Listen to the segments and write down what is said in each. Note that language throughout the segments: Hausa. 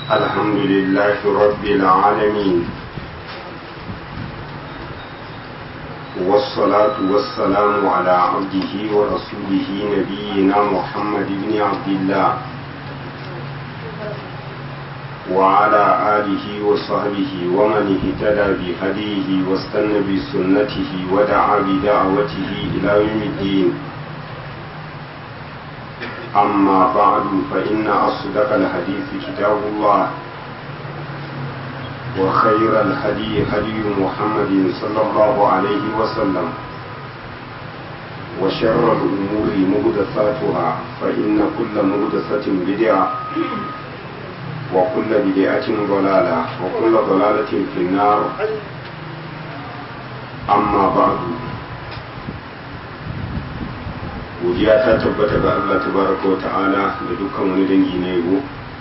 الحمد لله رب العالمين والصلاة والسلام على عبده ورسوله نبينا محمد بن عبد الله وعلى آله وصحبه ومن اهتدى بهديه واستنى بسنته ودعا بدعوته إلى يوم الدين أما بعد فإن أصدق الحديث كتاب الله وخير الهدي هدي محمد صلى الله عليه وسلم وشر الأمور مهدثاتها فإن كل مهدثة بدعة وكل بدعة ضلالة وكل ضلالة في النار أما بعد godiya ta tabbata ga Allah tabaraka wa ta'ala da dukkan wani dangi na yabo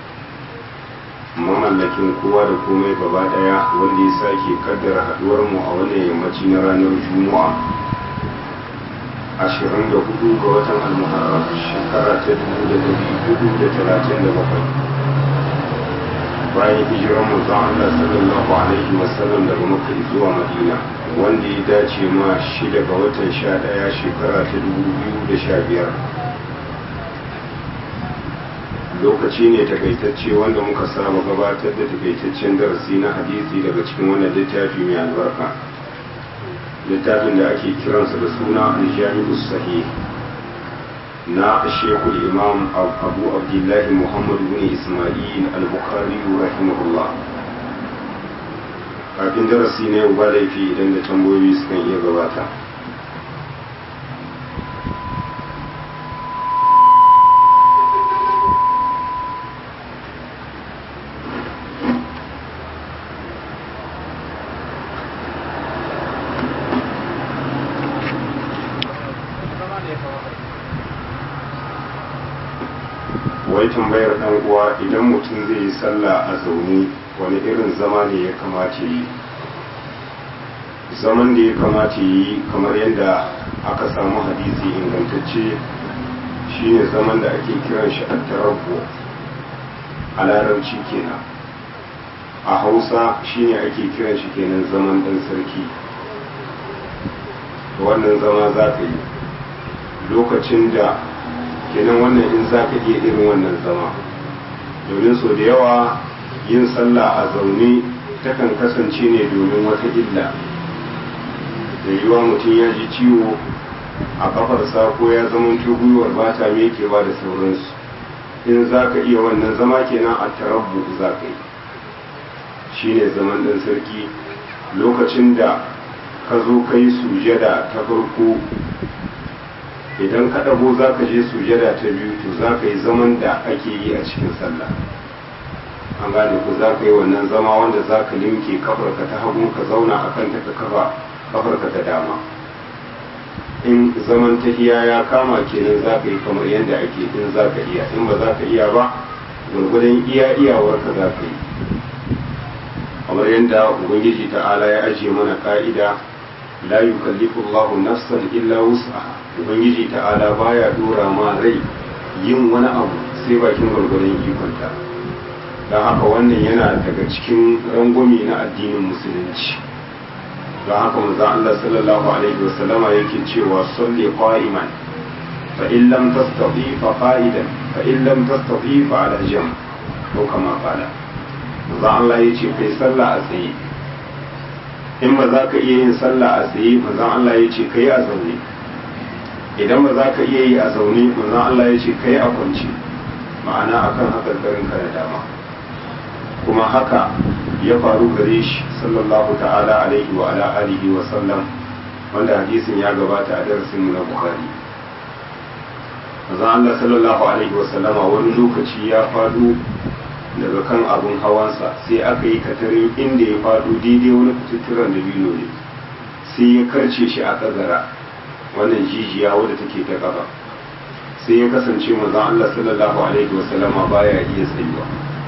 mamallakin kowa da komai gaba daya wanda ya sake kaddara haduwar mu a wannan yammaci na ranar juma'a 24 ga watan al-muharram shekara ta 1437 bayan hijirar manzon Allah sallallahu alaihi wasallam daga Makka zuwa Madina wanda ya dace ma shi daga watan sha ɗaya shekara ta dubu biyu da sha biyar lokaci ne takaitacce wanda muka saba gabatar da takaitaccen darasi na hadisi daga cikin wannan littafi mai albarka littafin da ake kiransa da suna aljami'u sahih na shekul imam abu abdullahi muhammad bin ismail al-bukhari rahimahullah kafin darasi na yau ba laifi idan da tambayoyi sukan iya gabata wai tambayar dan uwa idan mutum zai yi sallah a zaune wani irin zama ne ya kamata yi zaman da ya kamata yi kamar yadda aka samu hadisi ingantacce shine zaman da ake kiran shi attarabbu a larabci kenan a hausa shine ake kiran shi kenan zaman dan sarki wannan zama za ka yi lokacin da kenan wannan in za ka iya irin wannan zama domin so da yawa yin sallah a zaune takan kasance ne domin wata illa da yiwa mutum ya ji ciwo a kafarsa ko ya zama gwiwar ba ta mekewa da sauransu in za ka iya wannan zama kenan a tarabbu za ka yi shi ne zaman ɗan sarki lokacin da ka zo ka yi sujada ta farko idan ka ɗago za ka je sujada ta biyu to za ka yi zaman da ake yi a cikin sallah an gane ku za ka yi wannan zama wanda za ka limke kafarka ta hagu ka zauna a kanta ka kafa kafarka ta dama in zaman tahiya ya kama kenan za ka yi kamar yadda ake in za ka iya in ba za ka iya ba gwargwadon iya iyawarka za ka yi kamar yadda ubangiji ta'ala ya ajiye mana ka'ida la yukallifu Allahu nafsan illa wus'aha ubangiji ta'ala baya dora ma rai yin wani abu sai bakin gwargwadon ikonta don haka wannan yana daga cikin rangwami na addinin musulunci don haka manzo Allah sallallahu alaihi wasallama yake cewa salli qa'iman fa in lam tastati fa qa'idan fa in lam tastati fa ala jam ko kama qala manzo Allah yace kai sallah a tsaye in ba za ka iya yin sallah a tsaye manzo Allah yace kai a zaune idan ba za ka iya yi a zaune manzo Allah yace kai a kwance ma'ana akan hakarkarin ka da dama kuma haka ya faru gare shi sallallahu ta'ala alaihi wa ala alihi wa sallam wanda hadisin ya gabata a darasin mu na bukhari manzon Allah sallallahu alaihi wa sallama wani lokaci ya fado daga kan abun hawansa sai aka yi katarin inda ya fado daidai wani kututturan da biyu ne sai ya karce shi a kagara wannan jijiya wadda take ta gaba sai ya kasance manzon Allah sallallahu alaihi wa sallama baya iya tsayuwa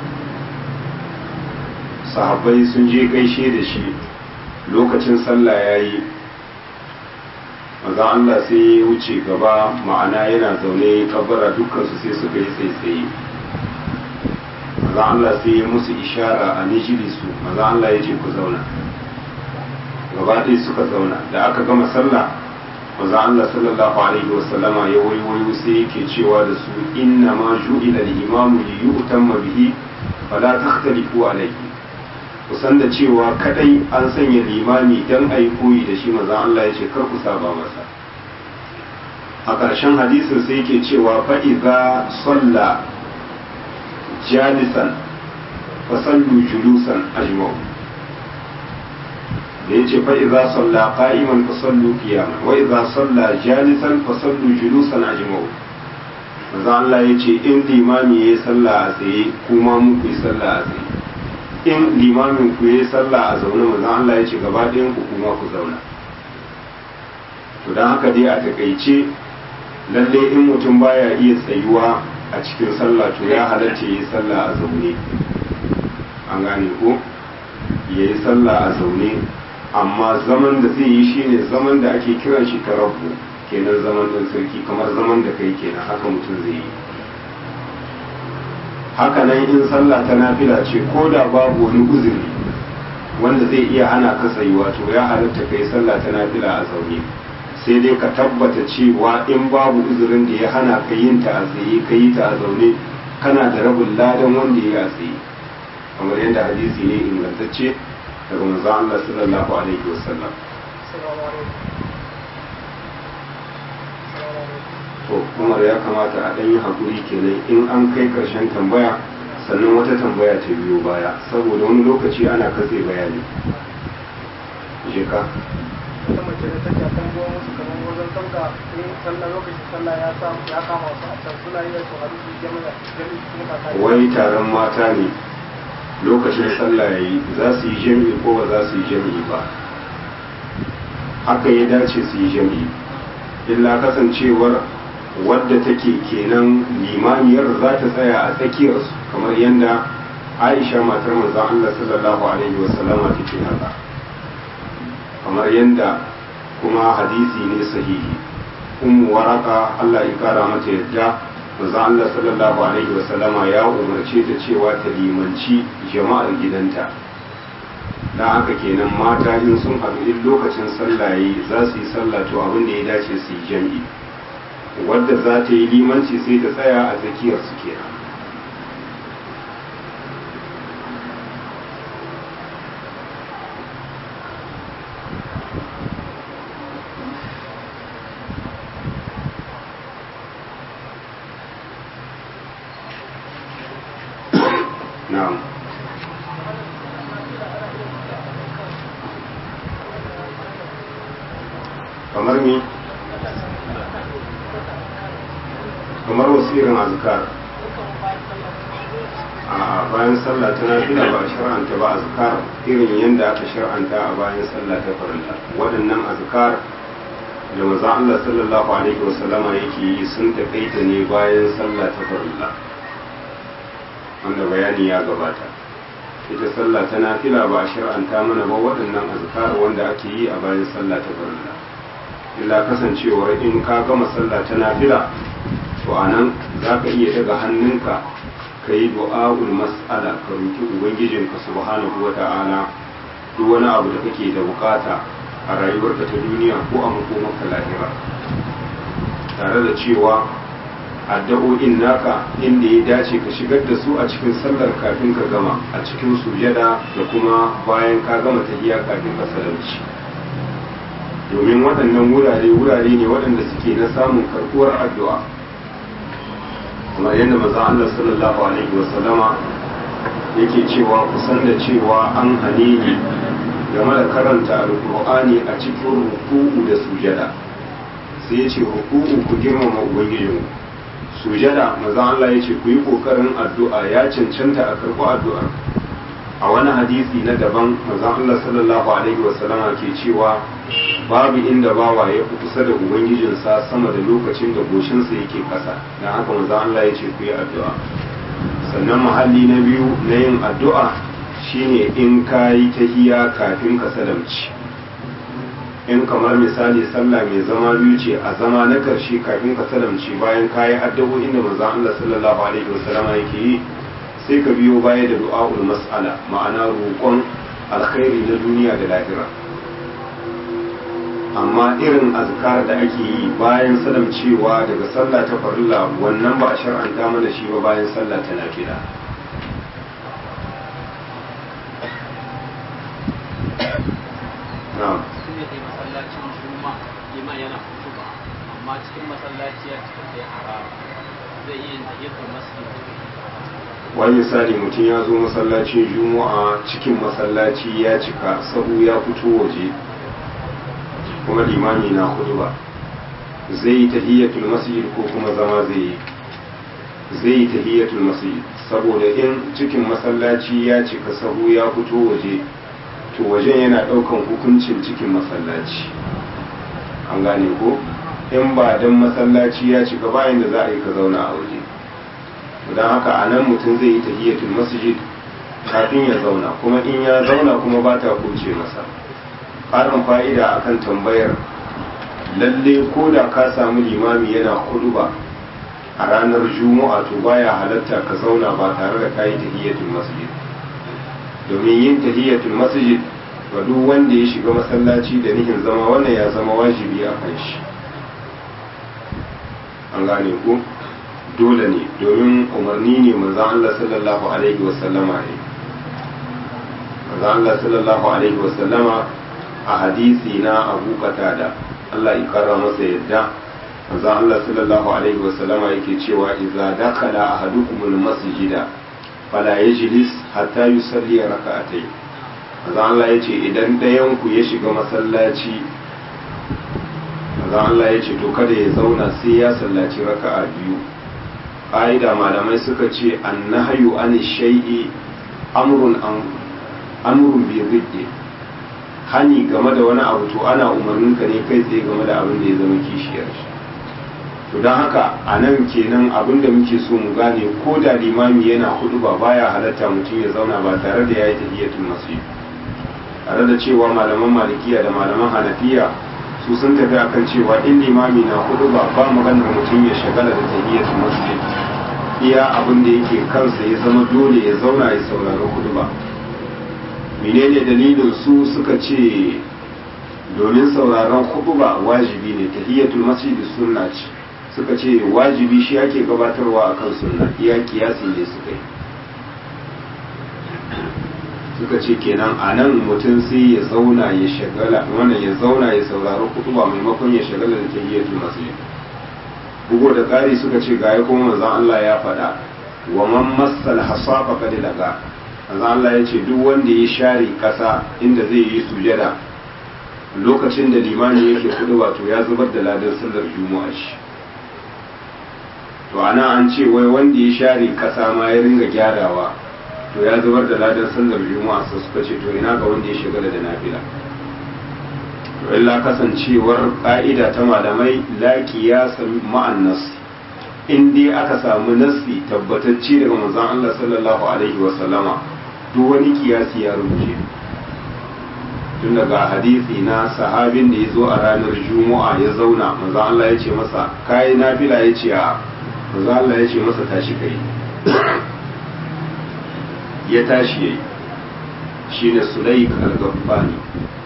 sahabbai sun je gaishe da shi lokacin sallah ya yi maza Allah sai ya wuce gaba ma'ana yana zaune kabbara dukkansu sai suka yi tsaitsaye maza maza Allah sai ya musu ishara a nijilisu maza Allah ya ce ku zauna gaba ɗaya suka zauna da aka gama sallah maza Allah sallallahu alaihi wasallama ya waiwayo sai yake cewa da su inna ma ju'ila al-imamu li yu'tamma bihi fala takhtalifu alayhi kusan da cewa kadai an sanya limami dan ayi koyi da shi maza Allah ya ce kar ku saba masa a ƙarshen hadisin sai yake cewa fa idza salla jalisan fa sallu julusan ajma'u da yace fa idza salla qa'iman fa sallu qiyaman wa idza salla jalisan fa sallu julusan ajma'u manzo Allah yace in limami yayi sallah a tsaye kuma mu ku yi sallah a tsaye in limamin ku yayi sallah a zaune manzo Allah yace gaba ɗayan ku kuma ku zauna to dan haka dai a takaice lalle in mutum baya iya tsayuwa a cikin sallah to ya halatta yi sallah a zaune an gane ko yayi sallah a zaune amma zaman da zai yi shine zaman da ake kiran shi tarabbu kenan zaman ɗan sarki kamar zaman da kai kenan haka mutum zai yi haka nan in sallah ta nafila ce ko da babu wani uzuri wanda zai iya hana ka tsayuwa to ya halatta kai sallah ta nafila a zaune sai dai ka tabbata cewa in babu uzurin da ya hana ka yin ta a tsaye ka yi ta a zaune kana da rabin ladan wanda ya a tsaye kamar yadda hadisi ne ingantacce daga manzo Allah sallallahu alaihi wasallam to Umar ya kamata a ɗan yi hakuri kenan in an kai ƙarshen tambaya sannan wata tambaya ta biyo baya saboda wani lokaci ana katse bayani je ka wata mace da take kan ruwan musu kamar wajen sauka in sallah lokacin sallah ya samu ya kama su a can suna yin su hadisi jami'a jami'a sun ka kai wai taron mata ne lokacin sallah yayi za su yi jami'i ko ba za su yi jami'i ba haka ya dace su yi jami'i illa kasancewar wadda take kenan limamiyar za ta tsaya a tsakiyarsu kamar yadda aisha matar manzon Allah sallallahu alaihi wasallama take haka kamar yadda kuma hadisi ne sahihi ummu waraka Allah ya kara mata yadda manzon Allah sallallahu alaihi wasallama ya umarce ta cewa ta limanci jama'ar gidanta dan haka kenan mata in sun haɗu in lokacin sallah yayi za su yi sallah to abin da ya dace su yi jam'i wadda za ta yi limanci sai ta tsaya a tsakiyar su kenan na'am kamar ni kamar wasu irin azkar a bayan sallah ta nafila ba a shar'anta ba azkar irin yadda aka shar'anta a bayan sallah ta farilla waɗannan azkar da maza Allah sallallahu alaihi wasallama yake yi sun taƙaita ne bayan sallah ta farilla wanda bayani ya gabata ita sallah ta nafila ba a shar'anta mana ba waɗannan azkar wanda ake yi a bayan sallah ta farilla illa kasancewar in ka gama sallah ta nafila to a nan za ka iya daga hannunka ka yi du'a'ul mas'ala ka roki ubangijinka subhanahu wa ta'ala duk wani abu da kake da bukata a rayuwarka ta duniya ko a makomarka lahira tare da cewa addu'o'in naka inda ya dace ka shigar da su a cikin sallar kafin ka gama a cikin sujada da kuma bayan ka gama tahiyya kafin ka salamci domin waɗannan wurare wurare ne waɗanda suke na samun karɓuwar addu'a kamar yadda maza Allah sallallahu alaihi wasallama yake cewa kusan da cewa an hane ni game da karanta alkur'ani a cikin ruku'u da sujada sai ya ce ruku'u ku girmama ubangijinku sujada maza Allah ya ce ku yi kokarin addu'a ya cancanta a karɓi addu'a a wani hadisi na daban maza Allah sallallahu alaihi wasallama ke cewa babu inda bawa ya fi kusa da ubangijinsa sama da lokacin da goshinsa yake kasa don haka maza Allah ya ce ku yi addu'a sannan mahalli na biyu na yin addu'a shine in ka yi tahiya kafin ka salamci in kamar misali sallah mai zama biyu ce a zama na karshe kafin ka salamci bayan ka yi addu'o'in da maza Allah sallallahu alaihi wasallama yake yi sai ka biyo baya da du'a'ul mas'ala ma'ana roƙon alkhairi na duniya da lahira amma irin azkar da ake yi bayan salam cewa daga sallah ta farilla wannan ba a shar'anta mana shi ba bayan sallah ta nafila na'am sun yi kai masallacin juma liman yana kutuba amma cikin masallaci ya cika sai harama zai iya yin tahiyatul masjid wani misali mutum ya zo masallacin juma'a cikin masallaci ya cika sahu ya fito waje kuma limami na hudu ba zai yi tahiyyatul masjid ko kuma zama zai yi zai yi tahiyyatul masjid saboda in cikin masallaci ya cika sahu ya fito waje to wajen yana daukan hukuncin cikin masallaci an gane ko in ba dan masallaci ya cika bayan da za a yi ka zauna a waje don haka a nan mutum zai yi tahiyyatul masjid kafin ya zauna kuma in ya zauna kuma ba ta kuce masa ƙarin fa'ida akan tambayar lalle ko da ka samu limami yana ba a ranar juma'a to baya halatta ka zauna ba tare da kayi tahiyyatul masjid domin yin tahiyyatul masjid ga duk wanda ya shiga masallaci da nihin zama wannan ya zama wajibi a kan shi an gane ku dole ne domin umarni ne manzon Allah sallallahu alaihi wasallama ne manzon Allah sallallahu alaihi wasallama a hadisi na Abu Qatada Allah ya kara masa yadda manzon Allah sallallahu alaihi wasallama yake cewa idza dakala ahadukum almasjida fala yajlis hatta yusalli rak'atayn manzon Allah yace idan dayan ku ya shiga masallaci manzon Allah yace to kada ya zauna sai ya sallaci raka'a biyu ƙa'ida malamai suka ce an nahayu an shai'i amrun amrun bi ziddi hani game da wani abu to ana umarnin ka ne kai tsaye game da abin da ya zama kishiyar shi to don haka a nan kenan abin da muke so mu gane ko da limami yana hudu ba baya halatta mutum ya zauna ba tare da ya yi tahiyatul masjid tare da cewa malaman malikiya da malaman hanafiya su sun tafi akan cewa in limami na hudu ba ba maganar mutum ya shagala da tahiyatul masjid iya abin da yake kansa ya zama dole ya zauna ya saurari hudu ba menene dalilin su suka ce domin sauraron hudu ba wajibi ne tahiyatul masjid sunna ce suka ce wajibi shi ake gabatarwa akan sunna iya kiyasi ne suka yi suka ce kenan a nan mutum sai ya zauna ya shagala wannan ya zauna ya saurari kutuba maimakon ya shagala da tahiyatul masjid bugo da ƙari suka ce ga kuma manzon Allah ya faɗa wa man massal hasafa qad laga manzon Allah ya ce duk wanda ya share ƙasa inda zai yi sujada lokacin da limani yake kutuba to ya zubar da ladan sallar juma'a shi to ana an ce wai wanda ya share ƙasa ma ya ringa gyarawa to ya zubar da ladan sallar juma'a sai suka ce to ina ga wanda ya shigala da nafila to illa kasancewar ka'ida ta malamai la qiyasa ma'an nas in dai aka samu nassi tabbatacce daga manzon Allah sallallahu alaihi wa sallama duk wani kiyasi ya rubuce tun daga hadisi na sahabin da ya zo a ranar juma'a ya zauna manzon Allah ya ce masa kai nafila ya ce a manzon Allah ya ce masa tashi kai ya tashi yayi shine Sulaik al-Ghaffani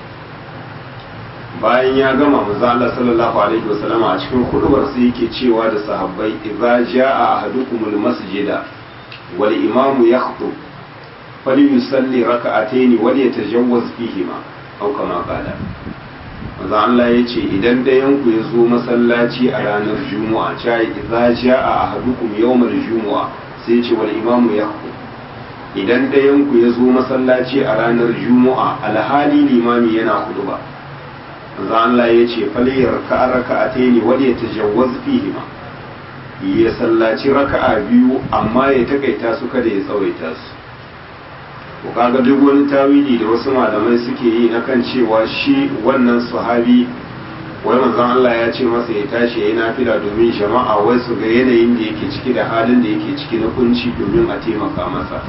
bayan ya gama manzo Allah sallallahu alaihi wasallama a cikin hudubar sai yake cewa da sahabbai idza jaa ahadukumul masjida wal imamu yakhtub falyusalli raka'atayn wal yatajawwaz fihima aw kama qala manzo Allah yace idan dayan ku ya zo masallaci a ranar juma'a cha idza jaa ahadukum yawmal juma'a sai yace wal imamu yakhtub idan dayan ku ya zo masallaci a ranar juma'a alhali limami yana huduba manzo Allah ya ce faliyar ka raka'ataini wal yatajawwaz fihima ya sallaci raka'a biyu amma ya takaita su kada ya tsawaita su ko kaga duk wani tawili da wasu malamai suke yi na kan cewa shi wannan sahabi wai manzon Allah ya ce masa ya tashi yayi nafila domin jama'a wai su ga yanayin da yake ciki da halin da yake ciki na kunci domin a taimaka masa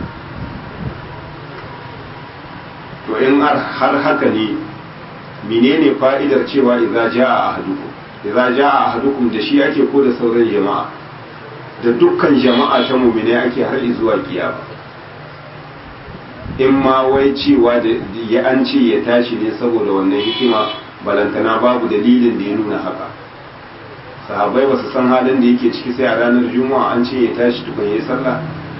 to in har haka ne menene fa'idar cewa idza jaa ahadukum idza jaa ahadukum da shi ake ko da sauran jama'a da dukkan jama'a ta mu'mine ake har zuwa kiyama in ma wai cewa da ya an ce ya tashi ne saboda wannan hikima balantana babu dalilin da ya nuna haka sahabbai ba su san halin da yake ciki sai a ranar juma'a an ce ya tashi tukun ya yi sallah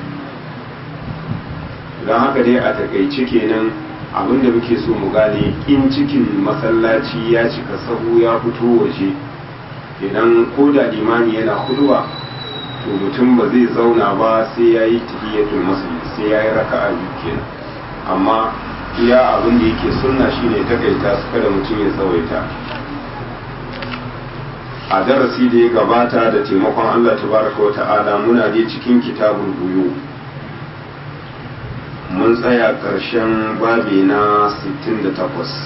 don haka dai a takaice kenan abinda muke so mu gane in cikin masallaci ya cika sahu ya fito waje kenan ko da limani yana huduwa to mutum ba zai zauna ba sai ya yi tahiyatul masjid sai ya yi raka'a biyu kenan amma iya abin da yake sunna shine takaita su kada mutum ya tsawaita a darasi da ya gabata da taimakon Allah tabaraka wa ta'ala muna dai cikin kitabul buyu mun tsaya ƙarshen babi na 68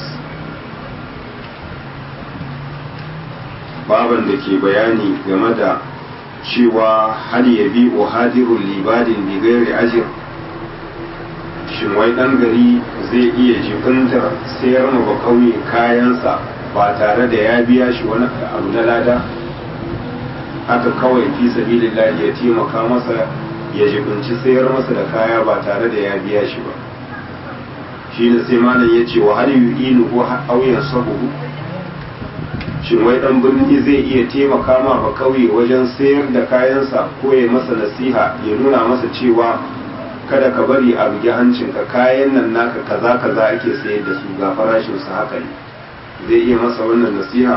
baban da ke bayani game da cewa hal ya bi hadirun libadin bigairi ajir shin wai ɗan gari zai iya jibintar sayar ma ba kauye kayansa ba tare da ya biya shi wani abu na lada haka kawai fi sabilillahi ya taimaka masa ya jibinci sayar masa da kaya ba tare da ya biya shi ba shi ne sai malam ya ce wa hal yu'inu ko auyan sabuhu shin wai dan birni zai iya taimaka ma ba kauye wajen sayar da kayansa ko ya masa nasiha ya nuna masa cewa kada ka bari a bugi hancinka kayan nan naka kaza kaza ake sayar da su ga farashin su haka ne zai iya masa wannan nasiha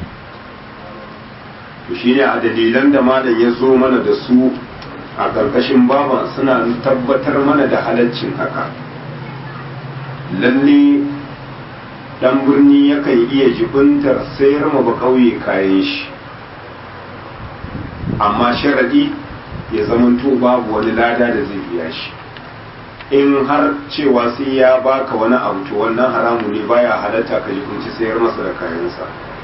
to shine a dalilan da malam ya zo mana da su a ƙarƙashin baban suna tabbatar mana da halaccin haka lalle dan birni yakan iya jibintar sayar ma ba kauye kayan shi amma sharadi ya zamanto babu wani lada da zai biya shi in har cewa sai ya baka wani abu to wannan haramu ne baya halatta ka jibinci sayar masa da kayansa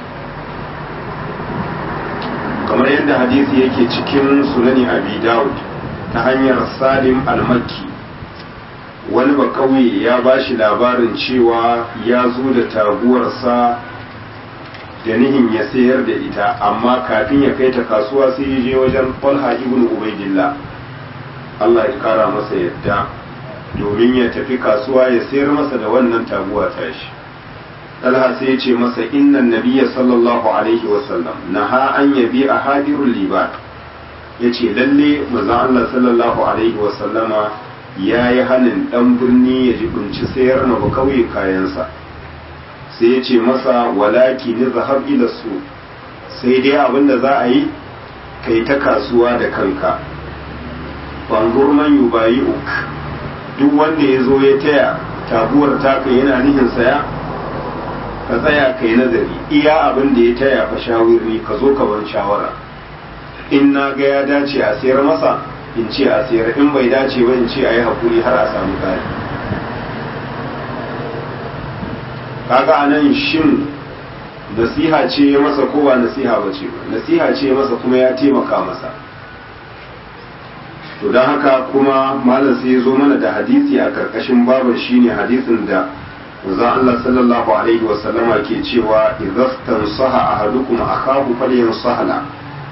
kamar yadda hadisi yake cikin sunani abi dawud ta hanyar salim al-makki wani ba kauye ya ba shi labarin cewa ya zo da taguwarsa da nihin ya sayar da ita amma kafin ya kai ta kasuwa sai ya je wajen falha ibn ubaidillah Allah ya kara masa yadda domin ya tafi kasuwa ya sayar masa da wannan taguwa tashi Talha sai ya ce masa innan nabiyya sallallahu alaihi wasallam naha an yabi a hadirul liban ya ce lalle manzon Allah sallallahu alaihi wasallama ya yi hannun ɗan birni ya jibinci sayar na ba kauye kayansa sai ya ce masa walaki ni zahab ila su sai dai abin da za a yi kai ta kasuwa da kanka bangur man yubayi uk duk wanda ya zo ya taya taguwar taka yana nihin saya ka tsaya kai nazari iya abin da ya taya fa shawirni ka zo ka ban shawara in na ga ya dace a sayar masa in ce a sayar in bai dace ba in ce a yi haƙuri har a samu kari kaga a nan shin nasiha ce ya masa ko ba nasiha ba ce nasiha ce masa kuma ya taimaka masa to don haka kuma malam sai ya zo mana da hadisi a karkashin babar shine hadisin da manzon Allah sallallahu alaihi wasallama ke cewa idza saha ahadukum akahu falyansahala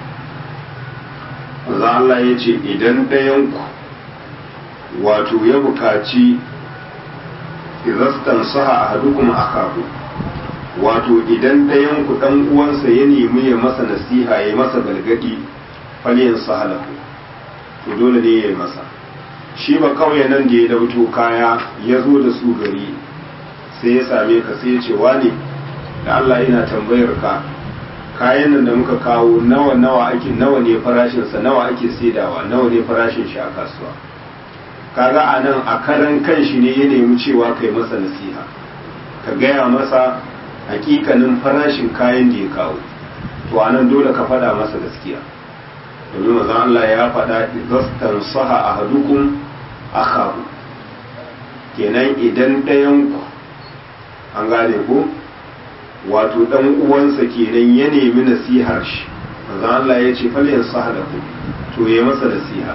manzo Allah ya ce idan ɗayanku wato ya bukaci izastan saha a hadukum akahu wato idan ɗayanku ɗan uwansa ya nemi ya masa nasiha ya masa galgadi falyan sahalahu to dole ne ya yi masa shi ba kawai nan da ya dauto kaya ya zo da su gari sai ya same ka sai ya ce wane da Allah yana tambayar ka kayan nan da muka kawo nawa nawa ake nawa ne farashin sa nawa ake saidawa nawa ne farashin shi a kasuwa kaga a nan a karan kanshi ne ya nemi cewa kai masa nasiha ka gaya masa hakikanin farashin kayan da ya kawo to a nan dole ka faɗa masa gaskiya domin mazan Allah ya faɗa idastan saha ahadukum akhahu kenan idan ɗayan ku an gane ku wato dan uwansa kenan ya nemi nasihar shi manzo Allah ya ce fal yansahalahu to yayi masa nasiha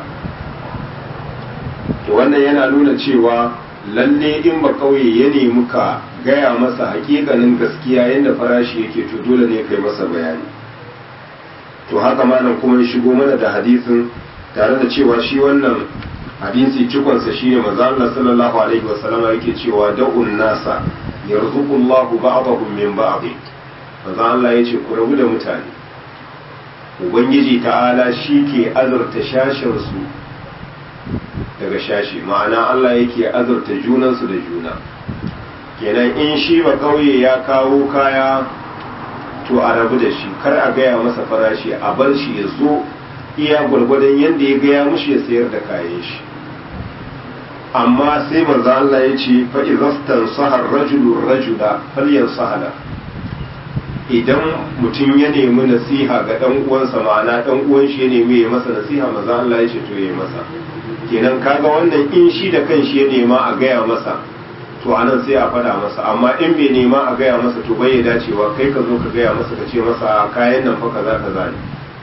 to wannan yana nuna cewa lalle in ba kauye ya nemi ka gaya masa hakikanin gaskiya yadda farashi yake to dole ne kai masa bayani to haka malam kuma ya shigo mana da hadisin tare da cewa shi wannan hadisi cikonsa shine manzo Allah sallallahu alaihi wasallam yake cewa da'un nasa yarzuqullahu ba'dahum min ba'd manzo Allah yace ku rabu da mutane ubangiji ta'ala shi ke azurta shashin su daga shashi ma'ana Allah yake azurta junansu da juna kenan in shi ba kauye ya kawo kaya to a rabu da shi kar a gaya masa farashi a bar shi ya zo iya gwargwadon yadda ya gaya mushi ya sayar da kayan shi amma sai manzo Allah ya ce fa idastan sahar rajulun rajula falyan sahala idan mutum ya nemi nasiha ga dan uwansa ma'ana dan uwan shi ya nemi ya masa nasiha manzo Allah ya ce to ya masa kenan kaga wannan in shi da kanshi ya nema a gaya masa to anan sai a fada masa amma in bai nema a gaya masa to bai dacewa kai ka zo ka gaya masa ka ce masa kayan nan fa kaza kaza ne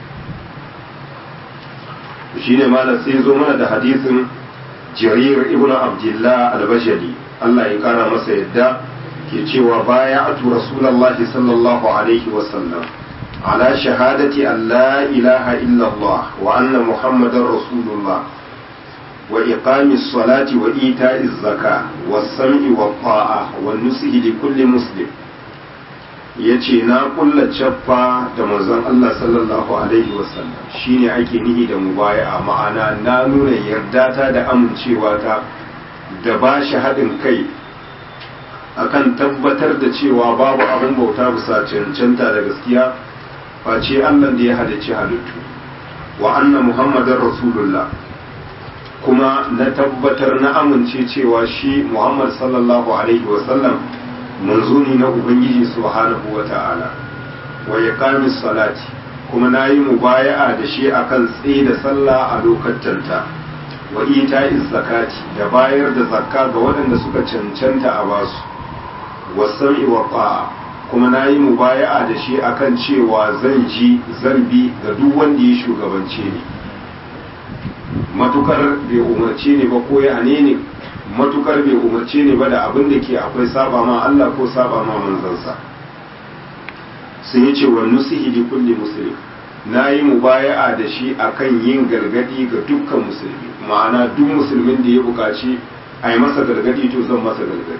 shine malam sai zo mana da hadisin jarir ibn abdullah al-bajali Allah ya kara masa yadda ke cewa baya atu rasulullahi sallallahu alaihi wa sallam ala shahadati an la ilaha illallah wa anna muhammadar rasulullah وإقام الصلاة وإيتاء الزكاة والسمع والطاعة والنصح لكل مسلم yace na kulla cappa da manzon Allah sallallahu alaihi wasallam shine ake nihi da mubaya'a ma'ana na nuna yarda ta da amincewa ta da ba shi haɗin kai akan tabbatar da cewa babu abin bauta bisa cancanta da gaskiya face Allah da ya halicci halittu wa anna muhammadar rasulullah kuma na tabbatar na amince cewa shi Muhammad sallallahu Alaihi wasallam manzo ne na Ubangiji subhanahu wa ta'ala wa ya salati kuma na yi mubaya'a da shi akan tsaye da sallah a lokacanta wa ita zakati da bayar da zakka ga waɗanda suka cancanta a basu wasan wa ta'a kuma na yi mubaya'a da shi akan cewa zan ji zan bi ga duk wanda ya shugabance ni matukar bai umarce ne ba ko ya ne ne matukar bai umarce ne ba da abin da ke akwai saba ma Allah ko saba ma manzansa sun yi ce wa nusihi li kulli muslim na yi mubaya'a da shi akan yin gargadi ga dukkan musulmi ma'ana duk musulmin da ya buƙaci a yi masa gargadi to zan masa gargadi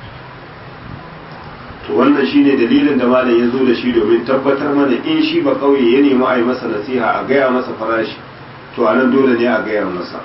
to wannan shine dalilin da malam ya zo da shi domin tabbatar mana in shi ba kauye ya nemi a yi masa nasiha a gaya masa farashi to anan dole ne a gaya masa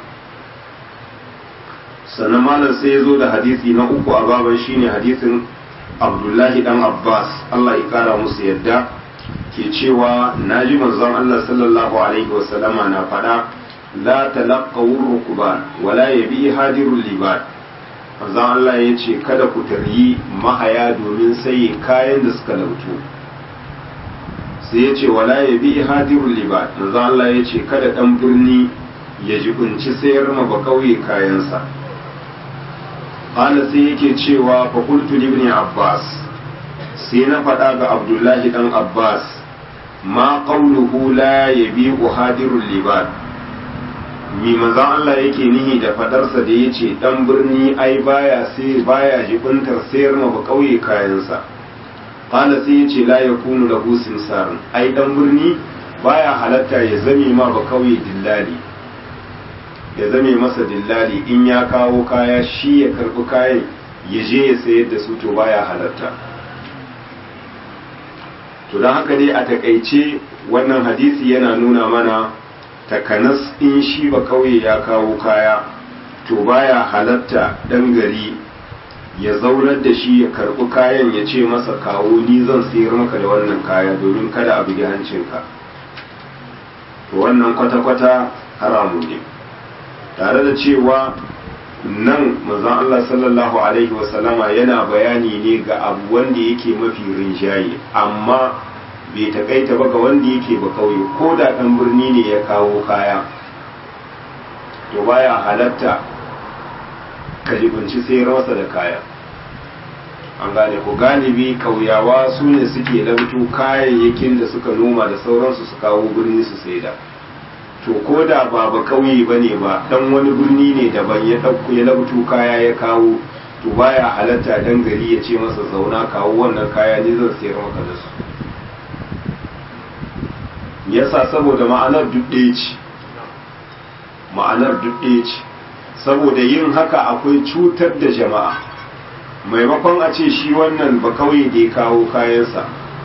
sannan malam sai ya zo da hadisi na uku a baban shine hadisin abdullahi dan abbas allah ya kara musu yadda ke cewa na ji manzon allah sallallahu alaihi wasallama na faɗa la talaqqawur rukban wala yabi hadirul liban manzon allah ya ce kada ku taryi mahaya domin saye kayan da suka lautu sai ya ce wala ya bi hadirul libat manzo Allah ya ce kada dan birni ya jibunci sayar ma ba kauye kayansa qala sai yake cewa fa qultu li ibn abbas sai na faɗa ga abdullahi dan abbas ma qawluhu la yabi'u hadirul libat mi manzo Allah yake nihi da fadarsa da yace dan birni ai baya sai baya jibuntar sayar ma ba kauye kayansa qala sai yace la yakunu lahu simsarun ai dan birni baya halatta ya zame ma ba kauye dillali ya zame masa dillali in ya kawo kaya shi ya karbi kayan ya je ya sayar da su to baya halatta to don haka dai a takaice wannan hadisi yana nuna mana takanas in shi ba kauye ya kawo kaya to baya halatta dan gari ya zaunar da shi ya karbi kayan ya ce masa kawo ni zan sayar maka da wannan kaya domin kada a bugi hancinka to wannan kwata-kwata haramun ne tare da cewa nan manzon Allah sallallahu alaihi wasallama yana bayani ne ga abu wanda yake mafi rinjaye amma bai takaita ba ga wanda yake ba kauye ko da ɗan birni ne ya kawo kaya to baya halatta ka jibinci sayar masa da kaya an gane ko galibi kauyawa su ne suke labtu kayayyakin da suka noma da sauransu su kawo birni su saida to ko da ba ba kauye ba ne ba dan wani birni ne daban ya ɗauko ya labtu kaya ya kawo to baya halatta dan gari ya ce masa zauna kawo wannan kaya ni zan sayar maka da su yasa saboda ma'anar duk ɗaya ce ma'anar duk ɗaya ce saboda yin haka akwai cutar da jama'a maimakon a ce shi wannan ba kauye da ya kawo kayansa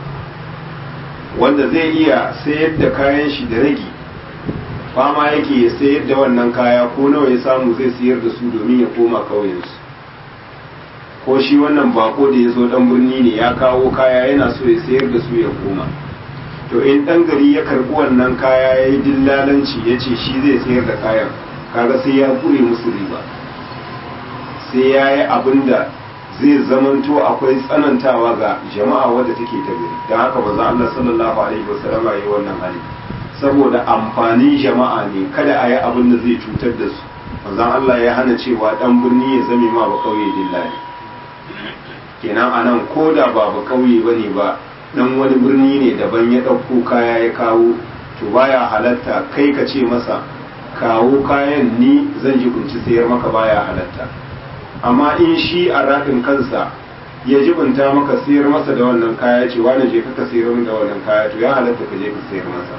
wanda zai iya sayar da kayan shi da ragi fama yake ya sayar da wannan kaya ko nawa ya samu zai sayar da su domin ya koma kauyensu ko shi wannan bako da ya zo dan birni ne ya kawo kaya yana so ya sayar da su ya koma to in dan gari ya karbi wannan kaya ya yi dillalanci ya ce shi zai sayar da kayan kaga sai ya kure musu riba sai ya yi abin da zai zamanto akwai tsanantawa ga jama'a wadda take ta gari don haka ba za Allah sallallahu alaihi wasallam ya yi wannan hali saboda amfanin jama'a ne kada a yi abin da zai cutar da su manzon Allah ya hana cewa dan birni ya zame ma ba kauye dillali kenan anan ko da ba ba kauye bane ba dan wani birni ne daban ya ɗauko kaya ya kawo to baya halatta kai ka ce masa kawo kayan ni zan ji kunci sayar maka baya halatta amma in shi a raɗin kansa ya jibinta maka sayar masa da wannan kaya ce wani je ka sayar da wannan kaya to ya halatta ka je ka sayar masa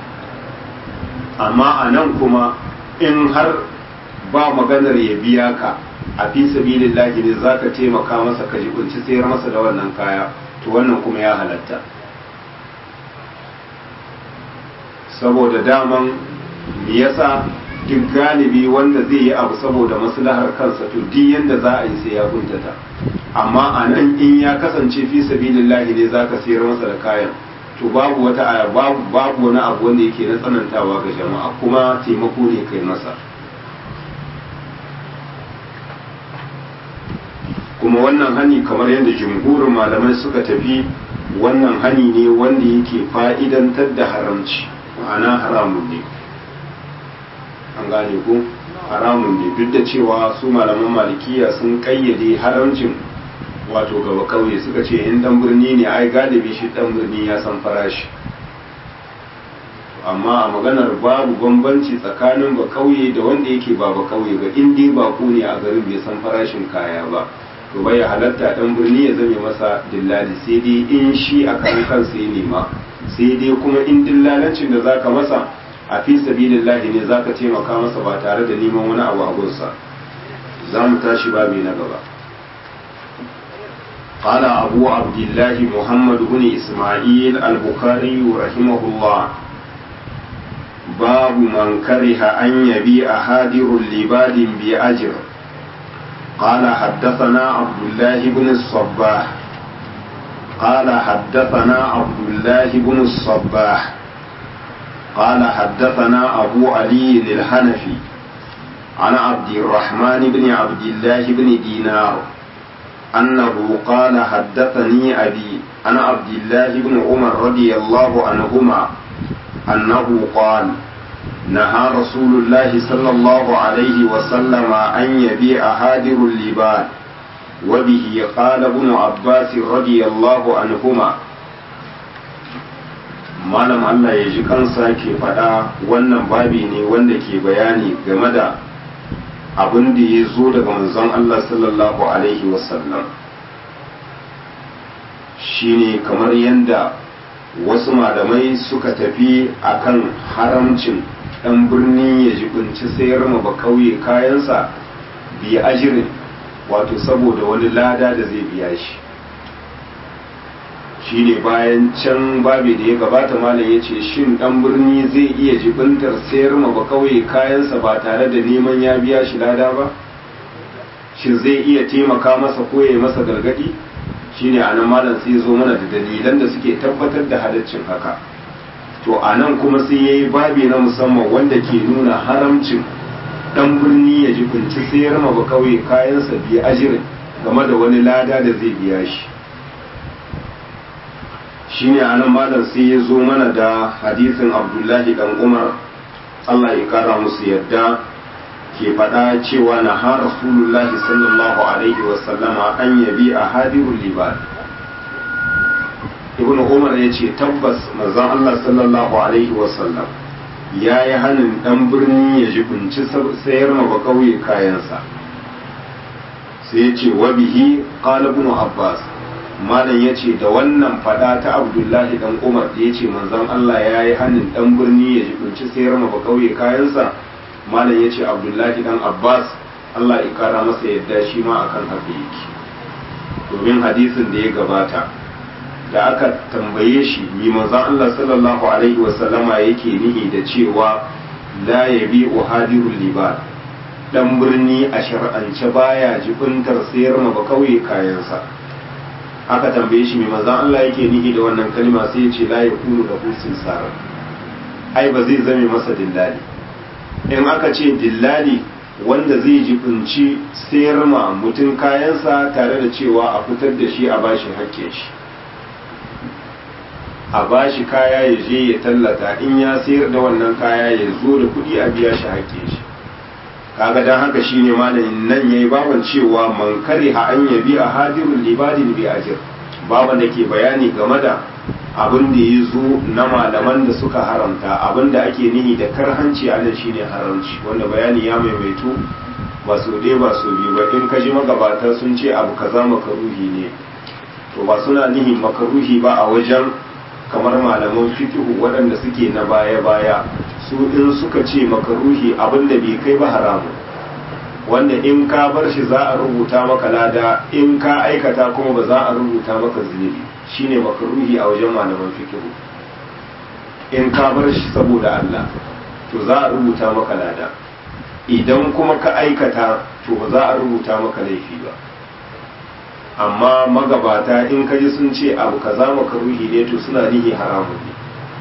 amma a nan kuma in har ba maganar ya biya ka a fi sabilillahi ne za ka taimaka masa ka jibinci sayar masa da wannan kaya to wannan kuma ya halatta saboda daman me yasa duk galibi wanda zai yi abu saboda maslahar kansa to duk yanda za a yi sai ya kuntata amma a nan in ya kasance fi sabilillahi ne zaka sayar masa da kayan to babu wata aya babu babu wani abu wanda yake na tsanantawa ga jama'a kuma taimako ne kai masa kuma wannan hani kamar yadda jumhurin malamai suka tafi wannan hani ne wanda yake fa'idantar da haramci ma'ana haramun ne an gane ku haramun ne duk da cewa su malaman malikiya sun kayyade haramcin wato gaba kauye suka ce in dan birni ne ai galibi shi dan birni ya san farashi amma a maganar babu bambanci tsakanin ba kauye da wanda yake ba ba kauye ba in dai ba ne a garin bai san farashin kaya ba to bai halatta dan birni ya zame masa dillali sai dai in shi a kan kansa ya nema sai dai kuma in dillalancin da zaka masa a fi sabilillahi ne zaka taimaka masa ba tare da neman wani abu a gunsa za mu tashi babi na gaba قال أبو عبد الله محمد بن إسماعيل البخاري رحمه الله باب من كره أن يبيع هادر لباد بأجر قال حدثنا عبد الله بن الصباح قال حدثنا عبد الله بن الصباح قال حدثنا أبو علي الحنفي عن عبد الرحمن بن عبد الله بن دينار أنه قال حدثني أبي عن عبد الله بن عمر رضي الله عنهما أنه قال نهى رسول الله صلى الله عليه وسلم أن يبيع هادر اللباد وبه قال ابن عباس رضي الله عنهما malam Allah ya ji kansa ke faɗa wannan babi ne wanda ke bayani game da abin da ya zo daga manzon Allah sallallahu alaihi wasallam shine kamar yadda wasu malamai suka tafi akan haramcin ɗan birni ya jibinci sayar ma ba kauye kayansa biya ajirin wato saboda wani lada da zai biya shi shine bayan can babi da ya gabata malam ya ce shin ɗan birni zai iya jibintar sayar ma ba kauye kayansa ba tare da neman ya biya shi lada ba shin zai iya taimaka masa ko ya masa gargadi shine anan malam sai zo mana da dalilan da suke tabbatar da halaccin haka to anan kuma sai yayi babi na musamman wanda ke nuna haramcin dan birni ya ji kunci sayar ma ba kauye kayansa biya ajirin game da wani lada da zai biya shi shine anan malam sai ya zo mana da hadisin abdullahi dan umar Allah ya kara musu yadda ke faɗa cewa na ha rasulullahi sallallahu alaihi wasallama an yabi a hadirul libad ibn umar ya ce tabbas manzon Allah sallallahu alaihi wasallam ya yi hannun ɗan birni ya jibinci sayar ma bakauye kayansa sai ya ce wa bihi qala ibn abbas malam ya ce da wannan fada ta abdullahi dan umar da ya ce manzon Allah ya yi hannun ɗan birni ya jibinci sayar ma bakauye kayansa malam ya ce abdullahi dan abbas allah ya kara masa yadda shi ma akan haka yake domin hadisin da ya gabata da aka tambaye shi mi manzon allah sallallahu alaihi wasallama yake nihi da cewa la yabi uhadirul libad dan birni a shar'ance baya jibintar sayar ma ba kauye kayansa aka tambaye shi mai manzon Allah yake nihi da wannan kalma sai ya ce la yakunu da husin sara ai ba zai zame masa dillali in aka ce dillali wanda zai jibinci sayar ma mutum kayansa tare da cewa a fitar da shi a bashi hakke shi a bashi kaya ya je ya tallata in ya sayar da wannan kaya ya zo da kuɗi a biya shi hakke shi kaga dan haka shine malamin nan yayi baban cewa man kariha an yabi a hadirul libadin bi ajir baban da ke bayani game da abin da ya zo na malaman da suka haramta abin da ake nihi da karhanci a nan shine haramci wanda bayani ya maimaitu ba so ɗaya ba so biyu ba in ka ji magabata sun ce abu kaza makaruhi ne to ba suna nihin makaruhi ba a wajen kamar malaman fikihu waɗanda suke na baya-baya su in suka ce makaruhi abinda bai kai ba haramu wanda in ka bar shi za a rubuta maka lada in ka aikata kuma ba za a rubuta maka zunubi shine makaruhi a wajen malaman fikihu in ka bar shi saboda Allah to za a rubuta maka lada idan kuma ka aikata to ba za a rubuta maka laifi ba amma magabata in ka ji sun ce abu kaza makaruhi ne to suna nihi haramun ne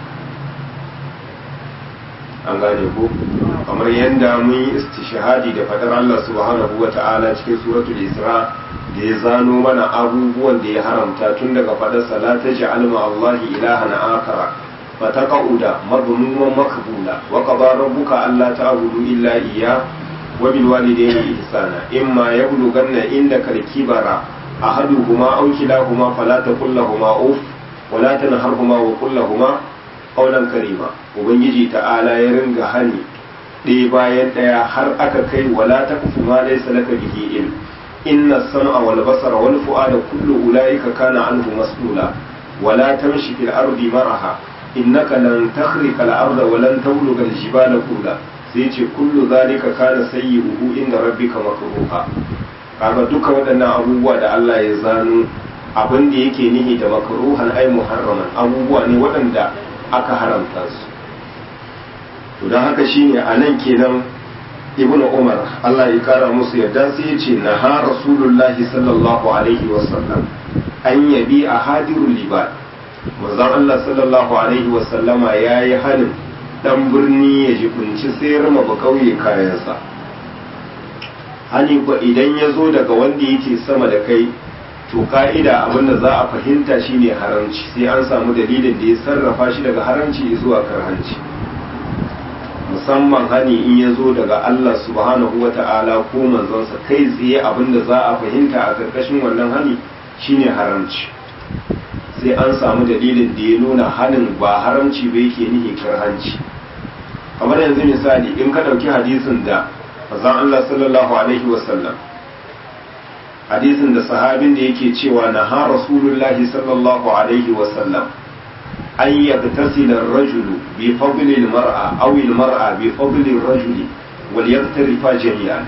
an gane ko kamar yadda mun yi istishahadi da fadar Allah subhanahu wa ta'ala cikin suratul isra da ya zano mana abubuwan da ya haramta tun daga fadar salata ja'al ma Allah ilahan akara fataqauda madmuman makbula wa qada rabbuka alla ta'budu illa iyya wa bil walidayni ihsana imma yablughanna indaka al-kibara ahaduhuma aw kilahuma fala taqul lahumu uff ولا تنهرهما وقل لهما قولا karima ubangiji ta'ala ya ringa hani ɗaya bayan ɗaya har aka kai wala ta kufu ma laysa laka bihi ilm inna sam'a wal basara wal fu'ada kullu ulaika kana anhu mas'ula wala tamshi fil ardi maraha innaka lan takhriqa al arda wa lan tabluga al jibala kula sai ce kullu zalika kana sayyi'uhu inda rabbika makruha kaga duka waɗannan abubuwa da Allah ya zano abin da yake nihi da makruhan ai muharraman abubuwa ne waɗanda aka haramta su to don haka shine a nan kenan ibnu umar Allah ya kara musu yadda sai ya ce na ha rasulullahi sallallahu alaihi wasallam an yabi a hadirul libad manzon Allah sallallahu alaihi wasallama ya yi halin dan birni ya jikunci sayar ma ba kauye kayansa hani ko idan ya zo daga wanda yake sama da kai to ka'ida abinda za a fahimta shine haramci sai an samu dalilin da ya sarrafa shi daga haramci zuwa karhanci musamman hani in ya zo daga Allah subhanahu wa ta'ala ko manzonsa kai tsaye abinda za a fahimta a karkashin wannan hani shine haramci sai an samu dalilin da ya nuna hanin ba haramci ba yake nihi karhanci kamar yanzu misali in ka ɗauki hadisin da manzon Allah sallallahu alaihi wasallam hadisin da sahabin da yake cewa na ha rasulullahi sallallahu alaihi wasallam an yagtasila ar-rajulu bi fadli al-mar'a aw al-mar'a bi fadli ar-rajuli wal yaktarifa jami'an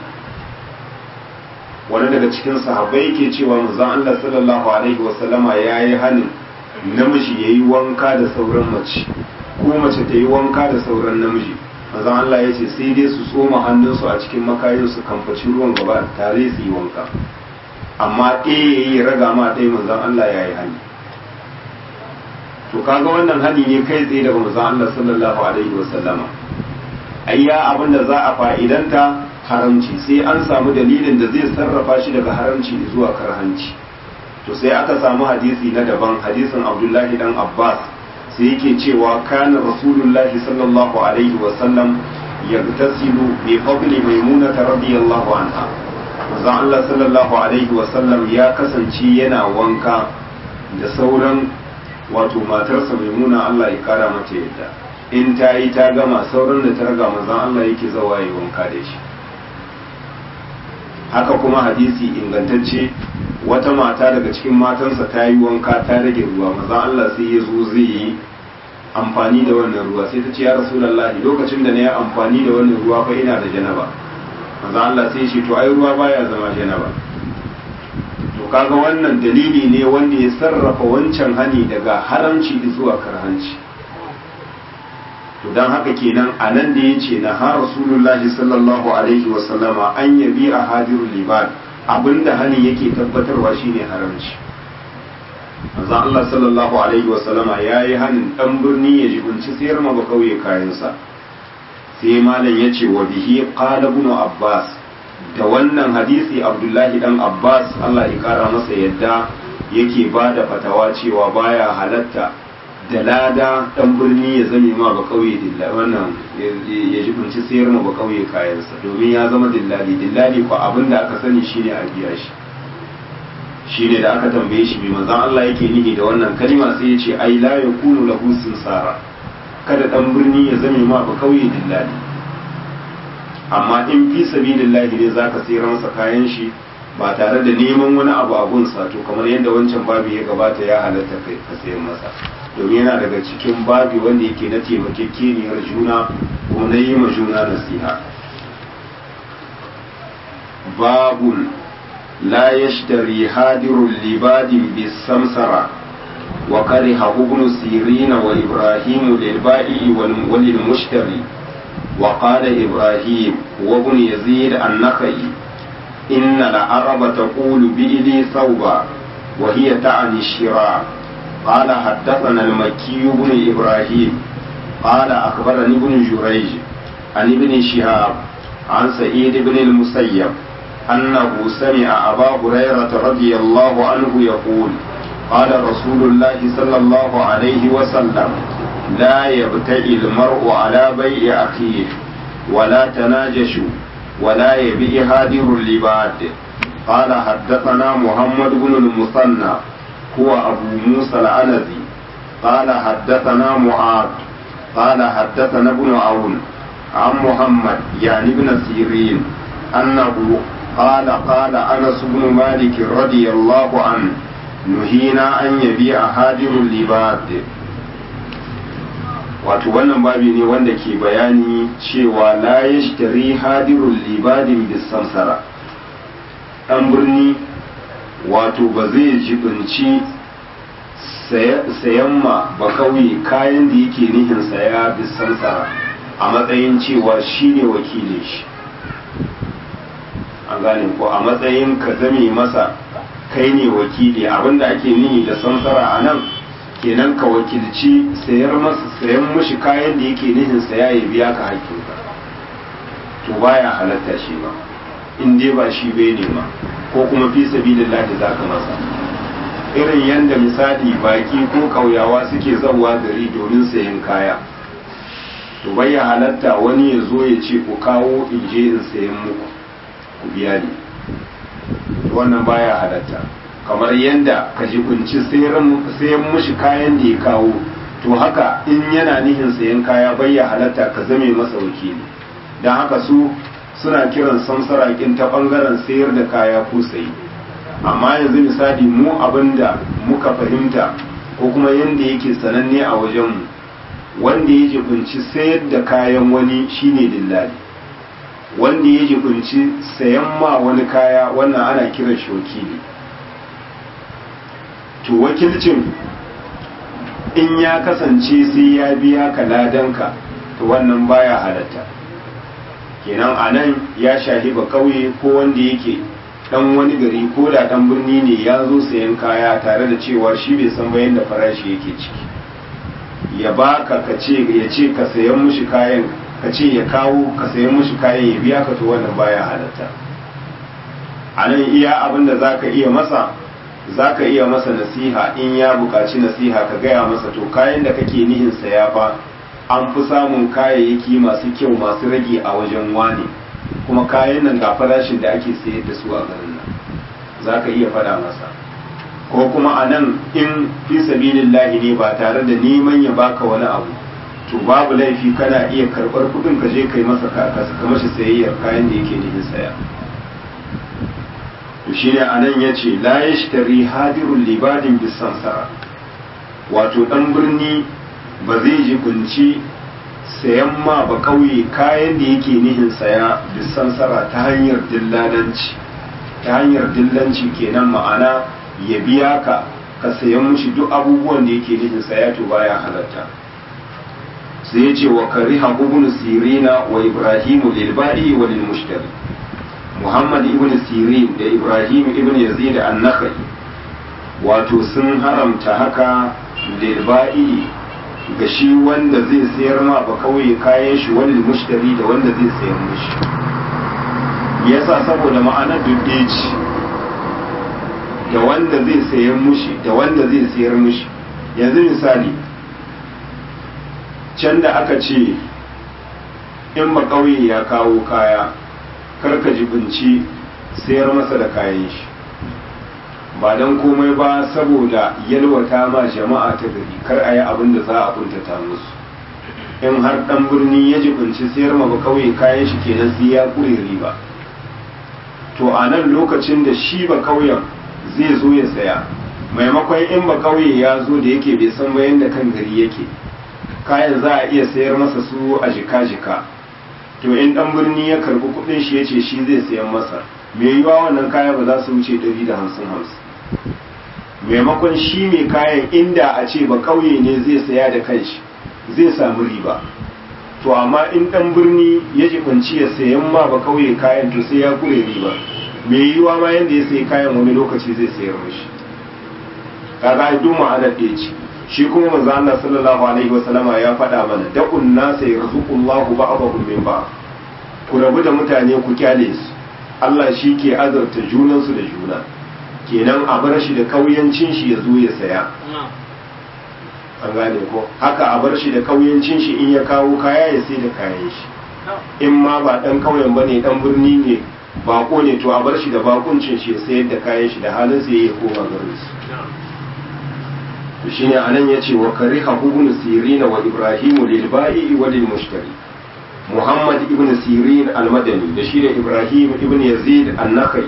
wani daga cikin sahabbai yake cewa manzon Allah sallallahu alaihi wasallama yayi halin namiji yayi wanka da sauran mace ko mace ta yi wanka da sauran namiji manzon Allah ya ce sai dai su tsoma hannunsu a cikin makayin su kamfaci ruwan gaba tare su yi wanka amma ɗaya ya yi raga ma ɗaya manzan Allah ya yi hani to kaga wannan hani ne kai tsaye daga manzan Allah sallallahu alaihi wa sallama ayya abin da za a fa'idanta haramci sai an samu dalilin da zai sarrafa shi daga haramci zuwa karhanci to sai aka samu hadisi na daban hadisin Abdullahi dan Abbas sai yake cewa kana rasulullahi sallallahu alaihi wa sallam yagtasilu bi fadli maimunata radiyallahu anha manzon Allah sallallahu alaihi wasallam ya kasance yana wanka da sauran wato matarsa maimuna Allah ya kara mata yadda in ta yi ta gama sauran da ta raga manzon Allah yake zawa yi wanka da shi haka kuma hadisi ingantacce wata mata daga cikin matansa ta yi wanka ta rage ruwa manzon Allah sai ya zo zai yi amfani da wannan ruwa sai ta ce ya rasulullahi lokacin da na yi amfani da wannan ruwa fa ina da janaba manzo Allah sai ce to ai ruwa baya zama janaba to kaga wannan dalili ne wanda ya sarrafa wancan hani daga haramci zuwa karhanci to dan haka kenan a nan da ya ce na ha rasulullahi sallallahu alaihi wasallama an yabi a hadirul liban abinda hani yake tabbatarwa shine haramci manzo Allah sallallahu alaihi wasallama yayi hanin dan birni ya jibunci sayar ma ba kauye kayansa sai malam yace wa bihi qala ibn abbas da wannan hadisi abdullahi dan abbas Allah ya kara masa yadda yake bada fatawa cewa baya halatta da lada dan birni ya zame ma ba kauye dilla wannan ya jibunci sayar ma ba kauye kayansa domin ya zama dillali dillali ko abinda aka sani shine a biya shi shi ne da aka tambaye shi mai manzan Allah yake nihi da wannan kalima sai ya ce ai la yakunu lahu sinsara kada dan birni ya zame ma ba kauye dillali amma in fi sabilillahi ne zaka sayar masa kayan shi ba tare da neman wani abu a gunsa to kamar yadda wancan babu ya gabata ya halatta kai ka sayar masa domin yana daga cikin babi wanda yake na taimakekeniyar juna ko na yi ma juna nasiha babun لا يشتري هادر لباد بالسمسرة وكره ابن سيرين وإبراهيم للبائع وللمشتري وقال إبراهيم وابن يزيد النخعي إن العرب تقول بإلي ثوبا وهي تعني الشراء قال حدثنا المكي بن إبراهيم قال أخبرني ابن جريج عن ابن شهاب عن سعيد بن المسيب أنه سمع أبا هريرة رضي الله عنه يقول قال رسول الله صلى الله عليه وسلم لا يبتئ المرء على بيع أخيه ولا تناجشوا ولا يبيع هادر اللباد قال حدثنا محمد بن المثنى هو أبو موسى العنزي قال حدثنا معاذ قال حدثنا ابن عون عن محمد يعني ابن سيرين أنه قال قال أنس بن مالك رضي الله عنه نهينا أن يبيع هادر اللباد wato wannan babi ne wanda ke bayani cewa la yashtari hadirul libadin bisansara ɗan birni wato ba zai jibinci sayan ma ba kauye kayan da yake nihin saya bisansara a matsayin cewa shine wakilin shi an gane ko a matsayin ka zame masa kai ne wakili abinda ake nihi da samsara a nan kenan ka wakilci sayar masa sayan mushi kayan da yake nihin saya ya biya ka hakkinka to baya halatta shi ba in dai ba shi bai nema ko kuma fi sabilillahi zaka masa irin yadda misali baki ko kauyawa suke zawa gari domin sayan kaya to bai halatta wani ya zo ya ce ku kawo in je in sayan muku ku biya ni wannan baya halatta kamar yadda ka kunci sayan mushi kayan da ya kawo to haka in yana nihin sayan kaya bai ya halatta ka zame masa wakili don haka su suna kiran samsarakin ta bangaren sayar da kaya ko sayi amma yanzu misali mu abinda muka fahimta ko kuma yadda yake sananne a wajenmu wanda ya jibinci sayar da kayan wani shine dillali wanda ya jibinci sayan ma wani kaya wannan ana kiran shi wakili to wakilcin in ya kasance sai ya biya ka ladanka to wannan baya halatta kenan a nan ya shahi ba kauye ko wanda yake dan wani gari ko da dan birni ne ya zo sayan kaya tare da cewa shi bai san bayan da farashi yake ciki ya baka ka ce ya ce ka sayan mushi kayan ka ce ya kawo ka sayan mushi kayan ya biya ka to wannan baya halatta a nan iya abin da zaka iya masa zaka iya masa nasiha in ya buƙaci nasiha ka gaya masa to kayan da kake nihin saya fa an fi samun kayayyaki masu kyau masu rage a wajen wane kuma kayan nan ga farashin da ake sayar da su a garin nan za ka iya faɗa masa ko kuma a nan in fi sabilillahi ne ba tare da neman ya baka wani abu to babu laifi kana iya karɓar kuɗin ka je kai masa ka mashi sayayyar kayan da yake nufin saya to shine a nan ya ce la yashtari hadirul libadin bisansara wato ɗan birni ba zai jibinci sayan ma ba kauye kayan da yake nihin saya bisansara ta hanyar dillalanci ta hanyar dillanci kenan ma'ana ya biya ka ka sayan mushi duk abubuwan da yake nihin saya to baya halatta sai ya ce wa kariha ibn sirina wa ibrahimu lil ba'i wa lil mushtari muhammad ibn sirin da ibrahim ibn yazid an-nakhai wato sun haramta haka lil ba'i ga shi wanda zai sayar ma ba kauye kayan shi wani mushtari da wanda zai sayar mishi yasa saboda ma'anar duddeji da wanda zai sayar mushi da wanda zai sayar mushi yanzu misali can da aka ce in ba kauye ya kawo kaya karka jibinci sayar masa da kayan shi ba don komai ba saboda yalwata ma jama'a ta gari kar a yi abin da za a kuntata musu in har dan birni ya jibinci sayar ma ba kauye kayan shi kenan sai ya kure riba to a nan lokacin da shi ba kauyen zai zo ya saya maimakon in ba kauye ya zo da yake bai san bayan da kan gari yake kayan za a iya sayar masa su a jika-jika to in dan birni ya karbi kudin shi ya ce shi zai sayan masa mai yiwa wannan kaya ba za su wuce 150 maimakon shi mai kayan inda a ce ba kauye ne zai saya da kanshi zai samu riba to amma in dan birni ya jibanci ya sayan ma ba kauye kayan to sai ya kure riba mai yiwa ma yanda ya sayi kayan wani lokaci zai sayar mishi kaga duk ma'anar ɗaya ce shi kuma manzo Allah sallallahu alaihi wasallama ya faɗa mana da'un nasa yarzuqullahu ba'dahum min ba'd ku rabu da mutane ku kyale su Allah shi ke azarta junansu da juna kenan a bar shi da kauyancin shi ya zo ya saya an gane ko haka a bar shi da kauyancin shi in ya kawo kaya ya sai da kayan shi in ma ba dan kauyen bane dan birni ne bako ne to a bar shi da bakuncin shi ya sayar da kayan shi da halin sai ya koma garin su to shine anan yace wa kariha ibn sirina wa ibrahimu lil ba'i wa lil mushtari Muhammad ibn Sirin al-Madani da shi da Ibrahim ibn Yazid an-Nakhai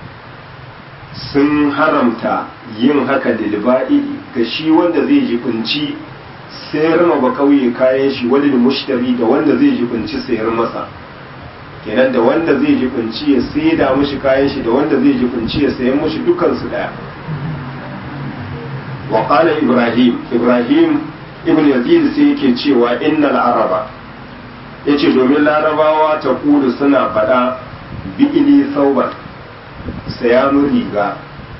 sun haramta yin haka lilba'i ga shi wanda zai jibinci sayar ma ba kauye kayan shi wani mushtari da wanda zai jibinci sayar masa kenan da wanda zai jibinci ya saida mushi kayan shi da wanda zai jibinci ya sayan mushi dukansu daya wa qala Ibrahim Ibrahim ibn Yazid sai yake cewa innal araba ya ce domin larabawa ta kudu suna faɗa bi'ili sauban sayanu riga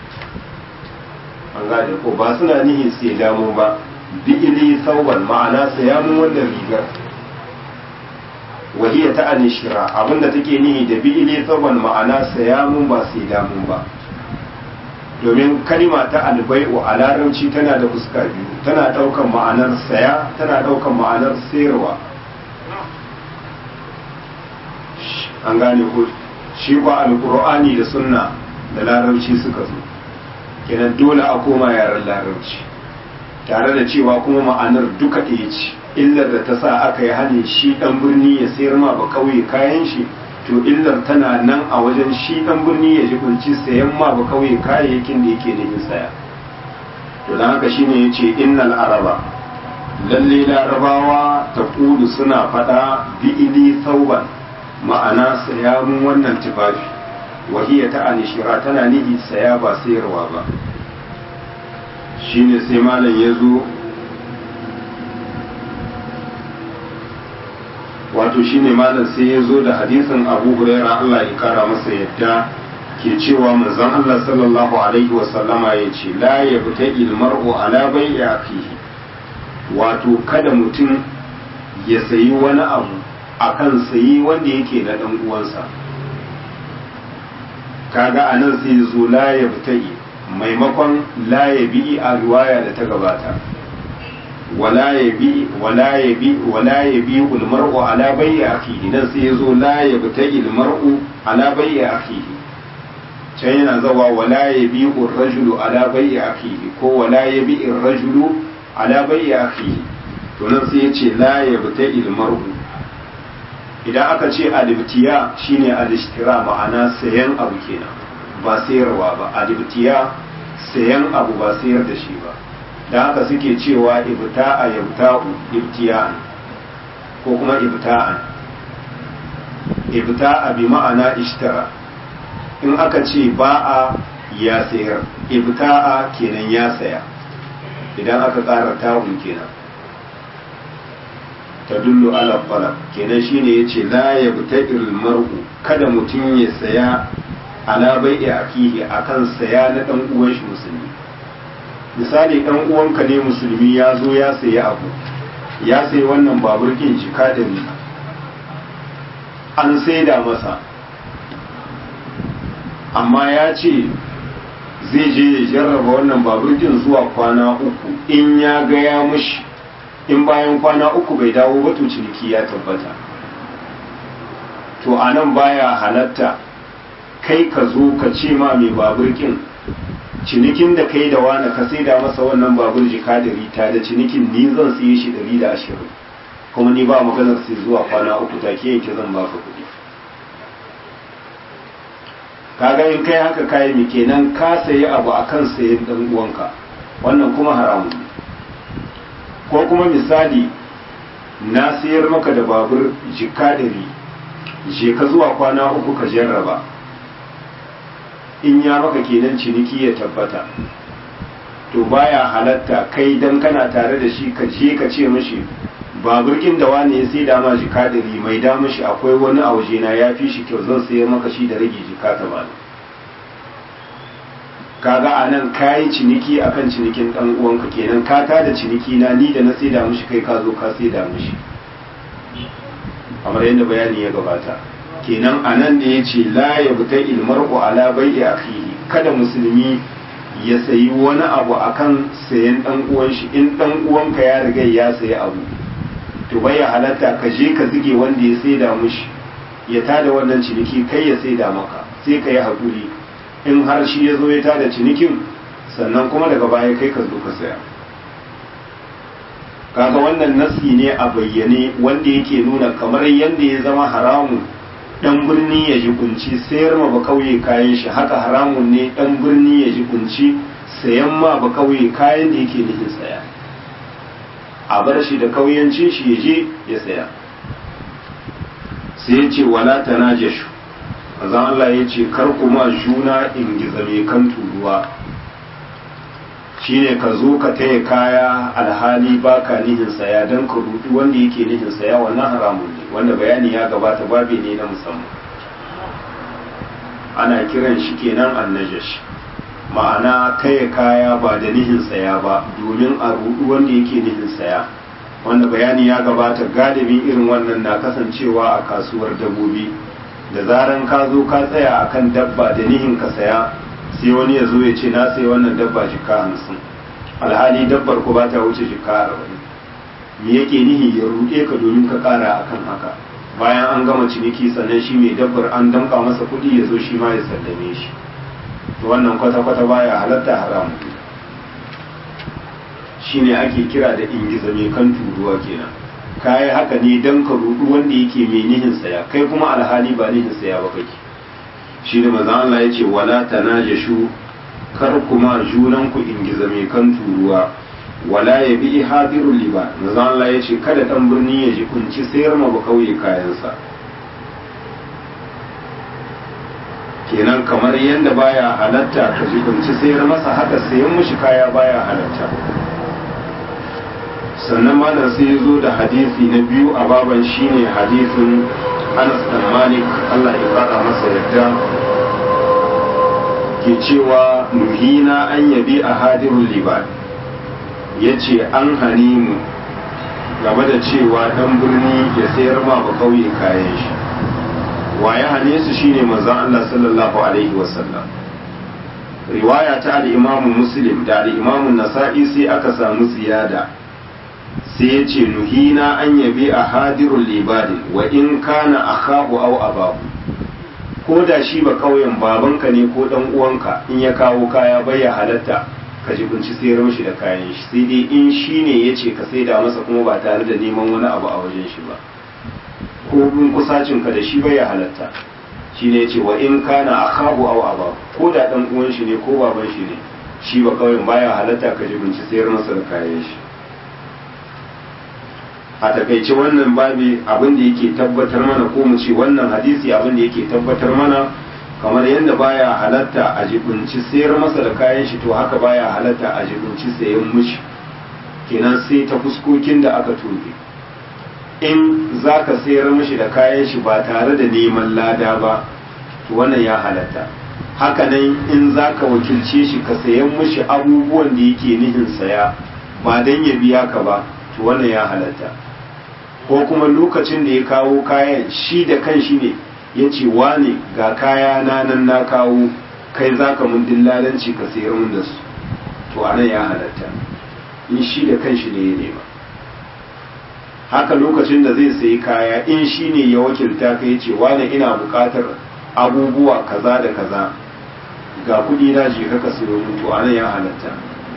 an gane ko ba suna nihi sai damu ba bi'ili sauban ma'ana sayanu wannan rigar wahiya ta anishira abinda take nihi da bi'ili sauban ma'ana sayamun ba sai damu ba domin kalima ta albai'u a larabci tana da fuska biyu tana ɗaukan ma'anar saya tana ɗaukan ma'anar sayarwa an gane ko shi ba alkur'ani da sunna da larabci suka zo kenan dole a koma yaren larabci tare da cewa kuma ma'anar duka ɗaya ce illar da ta sa aka yi hane shi ɗan birni ya sayar ma ba kauye kayan shi to illar tana nan a wajen shi ɗan birni ya jibinci sayan ma ba kauye kayayyakin da yake yin saya to don haka shine ya ce innal araba lalle larabawa ta suna faɗa bi'ili sauban ma'ana saya mun wannan tufafi wahiya ta anishira tana nihi saya ba sayarwa ba shine sai malam ya zo wato shine malam sai ya zo da hadisin abu huraira Allah ya kara masa yadda ke cewa manzon Allah sallallahu alaihi wasallama ya ce la yabta ilmar'u ala bai'i akhihi wato kada mutum ya sayi wani abu akan sayi wanda yake na dan uwansa kaga anan sai zo la yabtai maimakon la yabi a riwaya da ta gabata wala yabi wala yabi wala yabi ul mar'u ala bay'i akhihi dan sai yazo la yabtai al mar'u ala bay'i akhihi can yana zawa wala yabi ur rajulu ala bay'i akhihi ko wala yabi ar rajulu ala bay'i akhihi to nan sai yace la yabtai al mar'u idan aka ce alibtiya shine alishtira ma'ana sayan abu kenan ba sayarwa ba alibtiya sayan abu ba sayar da shi ba da haka suke cewa ibta'a yabta'u ibtiya'an ko kuma ibta'an ibta'a bi ma'ana ishtara in aka ce ba'a ya sayar ibta'a kenan ya saya idan aka ƙara ta'un kenan tadullu ala talab kenan shine yace la yabta'il mar'u kada mutum ya saya ala bai'i akihi akan saya na dan uwan shi musulmi misali dan uwanka ne musulmi ya zo ya sayi abu ya sayi wannan babur kin jika da ni an saida masa amma ya ce zai je ya jarraba wannan babur kin zuwa kwana uku in ya ga ya mushi in bayan kwana uku bai dawo ba to ciniki ya tabbata to anan baya halatta kai ka zo ka ce ma mai babur kin cinikin da kai da wani ka sai da masa wannan babur jika da rita da cinikin ni zan siye shi ɗari da ashirin kuma ni ba maganar sai zuwa kwana uku take yanke zan baka kuɗi kaga in kai haka kayi mi kenan ka sayi abu akan sayen dan uwanka wannan kuma haramun ne ko kuma misali na sayar maka da babur jika ɗari je ka zuwa kwana uku ka jarraba in ya maka kenan ciniki ya tabbata to baya halatta kai dan kana tare da shi ka je ka ce mishi baburkin da wani ya sai dama jika ɗari mai da mishi akwai wani a waje na ya fi shi kyau zan sayar maka shi da rage jika ta bani kaga a nan ka yi ciniki akan cinikin ɗan uwanka kenan ka ta da ciniki na ni da na sai da mishi kai ka zo ka sai da mishi kamar yadda bayani ya gabata kenan a nan ne ya ce la ya buta ilmar'u ala bai'i akhihi kada musulmi ya sayi wani abu akan sayan dan uwan shi in dan uwanka ya riga ya sayi abu to bai halatta ka je ka zige wanda ya saida mushi ya tada wannan ciniki kai ya saida maka sai ka yi hakuri in har shi ya zo ya tada cinikin sannan kuma daga baya kai ka zo ka saya kaga wannan nasi ne a bayyane wanda yake nuna kamar yadda ya zama haramun dan birni ya ji kunci sayar ma ba kauye kayan shi haka haramun ne dan birni ya ji kunci sayan ma ba kauye kayan da yake nufin saya a bar shi da kauyancin shi ya je ya saya sai ya ce wala tanajashu manzon Allah ya ce kar kuma juna in gizame kan turuwa shine ka zo ka taya kaya alhali baka nihin saya don ka rudu wanda yake nihin saya wannan haramun ne wanda bayani ya gabata babi ne na musamman ana kiran shi kenan annajash ma'ana taya kaya ba da nihin saya ba domin a rudu wanda yake nihin saya wanda bayani ya gabata galibin irin wannan na kasancewa a kasuwar dabbobi da zaran ka zo ka tsaya akan dabba da nihin ka saya sai wani ya zo ya ce na sai wannan dabba jika hamsin alhali dabbar ku ba ta wuce jika arba'in me yake nihi ya ruɗe ka domin ka ƙara akan haka bayan an gama ciniki sannan shi mai dabbar an damƙa masa kuɗi ya zo shi ma ya sallame shi to wannan kwata-kwata baya halatta haramu shine ake kira da ingiza mai kan turuwa kenan kayi haka ne don ka ruɗu wanda yake mai nihin saya kai kuma alhali ba nihin saya ba kake shi da maza Allah ya ce wala tanajashu kar kuma junan ku ingiza mai kan turuwa wala ya bi hadirul liba maza Allah ya ce kada dan birni ya ji kunci sayar ma ba kauye kayansa kenan kamar yadda baya halatta ka ji kunci sayar masa haka sayan mushi kaya baya halatta sannan malam sai ya zo da hadisi na biyu a baban shine hadisin Anas dan Malik Allah ya fara masa yadda ke cewa nuhina an yabi a hadirul liban ya ce an hani mu game da cewa dan birni ya sayar ma ba kauye kayan shi wa ya hane su shine manzon Allah sallallahu alaihi wasallam riwaya ta al-Imam Muslim da al-Imam Nasa'i sai aka samu ziyada sai ya ce nuhina an yabi a hadirul libadi wa in kana akahu aw abahu ko da shi ba kauyen babanka ne ko dan uwanka in ya kawo kaya bai ya halatta ka ji kunci sayar mishi da kayan shi sai dai in shi ne ya ce ka saida masa kuma ba tare da neman wani abu a wajen shi ba ko bin kusacin ka da shi bai ya halatta shi ne ya ce wa in kana akahu aw abahu ko da dan uwan shi ne ko baban shi ne shi ba kawai baya halatta ka jibinci sayar masa da kayan shi a takaice wannan babi abin da yake tabbatar mana ko mu ce wannan hadisi abin da yake tabbatar mana kamar yadda baya halatta a jibinci sayar masa da kayan shi to haka baya halatta a jibinci sayan mishi kenan sai ta fuskokin da aka toge in za ka sayar mishi da kayan shi ba tare da neman lada ba to wannan ya halatta haka nan in za ka wakilce shi ka sayan mishi abubuwan da yake nihin saya ba don ya biya ka ba to wannan ya halatta ko kuma lokacin da ya kawo kayan shi da kan shi ne ya ce wane ga kaya na nan na kawo kai za ka mun dillalanci ka sayar mun da su to anan ya halatta in shi da kan shi ne ya nema haka lokacin da zai sayi kaya in shi ne ya wakilta ka ya ce wane ina bukatar abubuwa kaza da kaza ga kudi na je ka sayo mun to anan ya halatta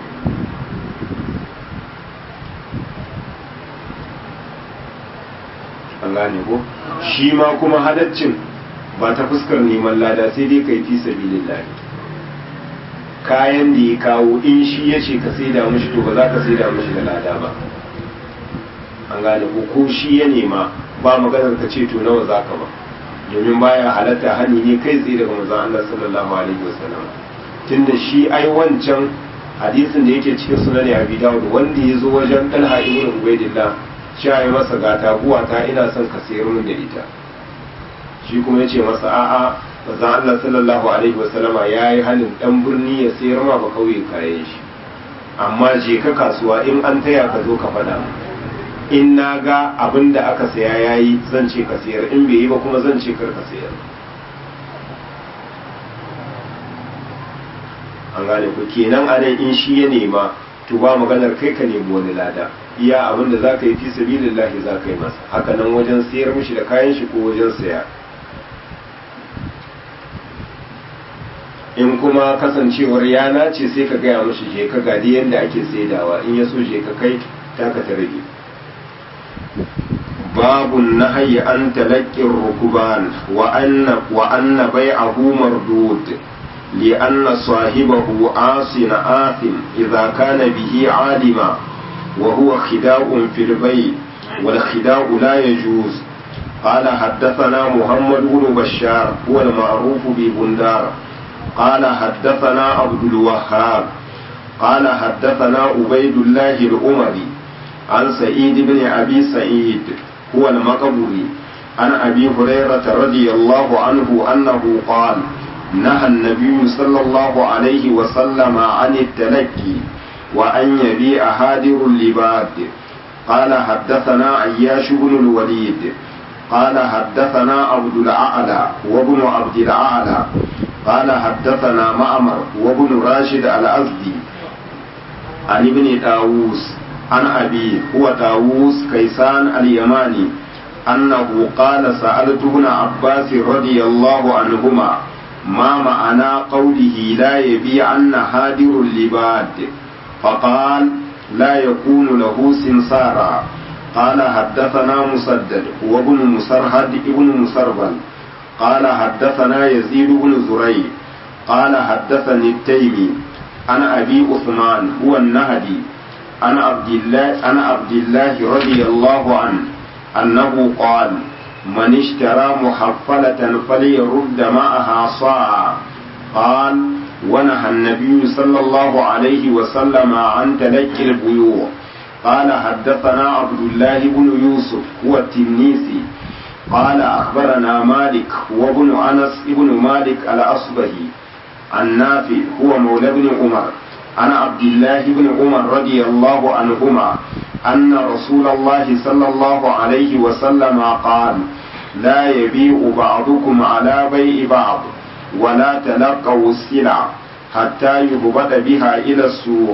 an gane ko shi ma kuma halaccin ba ta fuskar neman lada sai dai kai fi sabilillah kayan da ya kawo in shi ya ce ka saida mishi to ba za ka saida mishi da lada ba an gane ko ko shi ya nema ba maganar ka ce to nawa za ka ba domin baya halatta hani ne kai tsaye daga manzon Allah sallallahu alaihi wasallam tunda shi ai wancan hadisin da yake cikin sunan Abi Dawud wanda ya zo wajen Talha ibn Ubaidillah cewa ya masa ga taguwa ta ina son ka sayar min da ita shi kuma ya ce masa a'a manzon Allah sallallahu alaihi wasallama ya yi halin dan birni ya sayar ma ba kauye kayan shi amma je ka kasuwa in an taya ka zo ka faɗa in na ga abin da aka saya ya yi zan ce ka sayar in bai yi ba kuma zan ce kar ka sayar an gane ku kenan anan in shi ya nema to ba maganar kai ka nemi wani lada iya abin da za ka yi fi sabilillahi za ka yi masa haka nan wajen sayar mishi da kayan shi ko wajen saya in kuma kasancewar yana ce sai ka gaya mashi je ka gadi yadda ake saidawa in ya so je ka kai taka ta rage باب النهي عن تلقي الركبان وأن وأن بيعه مردود لأن صاحبه عاص آثم إذا كان به عالما وهو خداع في البيع والخداع لا يجوز قال حدثنا محمد بن بشار هو المعروف ببندار قال حدثنا عبد الوهاب قال حدثنا عبيد الله الأمري عن سعيد بن أبي سعيد هو المقبري عن أبي هريرة رضي الله عنه أنه قال نهى النبي صلى الله عليه وسلم عن التلقي وأن يبيع هادر اللباد قال حدثنا عياش بن الوليد قال حدثنا عبد الأعلى وابن عبد الأعلى قال حدثنا معمر وابن راشد الأزدي عن ابن داووس عن أبي هو داووس كيسان اليماني أنه قال سألت ابن عباس رضي الله عنهما ما معنى قوله لا يبيعن هادر اللباد فقال لا يكون له سمسارا قال حدثنا مسدد وابن مسرهد ابن مسربل قال حدثنا يزيد بن زري قال حدثني التيمي عن أبي عثمان هو النهدي عن عبد الله عن عبد الله رضي الله عنه أنه قال من اشترى محفلة فليرد معها صاعا قال ونهى النبي صلى الله عليه وسلم عن تلك البيوع قال حدثنا عبد الله بن يوسف هو التنيسي قال أخبرنا مالك وابن أنس ابن مالك الأصبهي عن نافع هو مولى بن عمر عن عبد الله بن عمر رضي الله عنهما أن رسول الله صلى الله عليه وسلم قال لا يبيع بعضكم على بيع بعض ولا تلقوا السلع حتى يهبط بها إلى السوق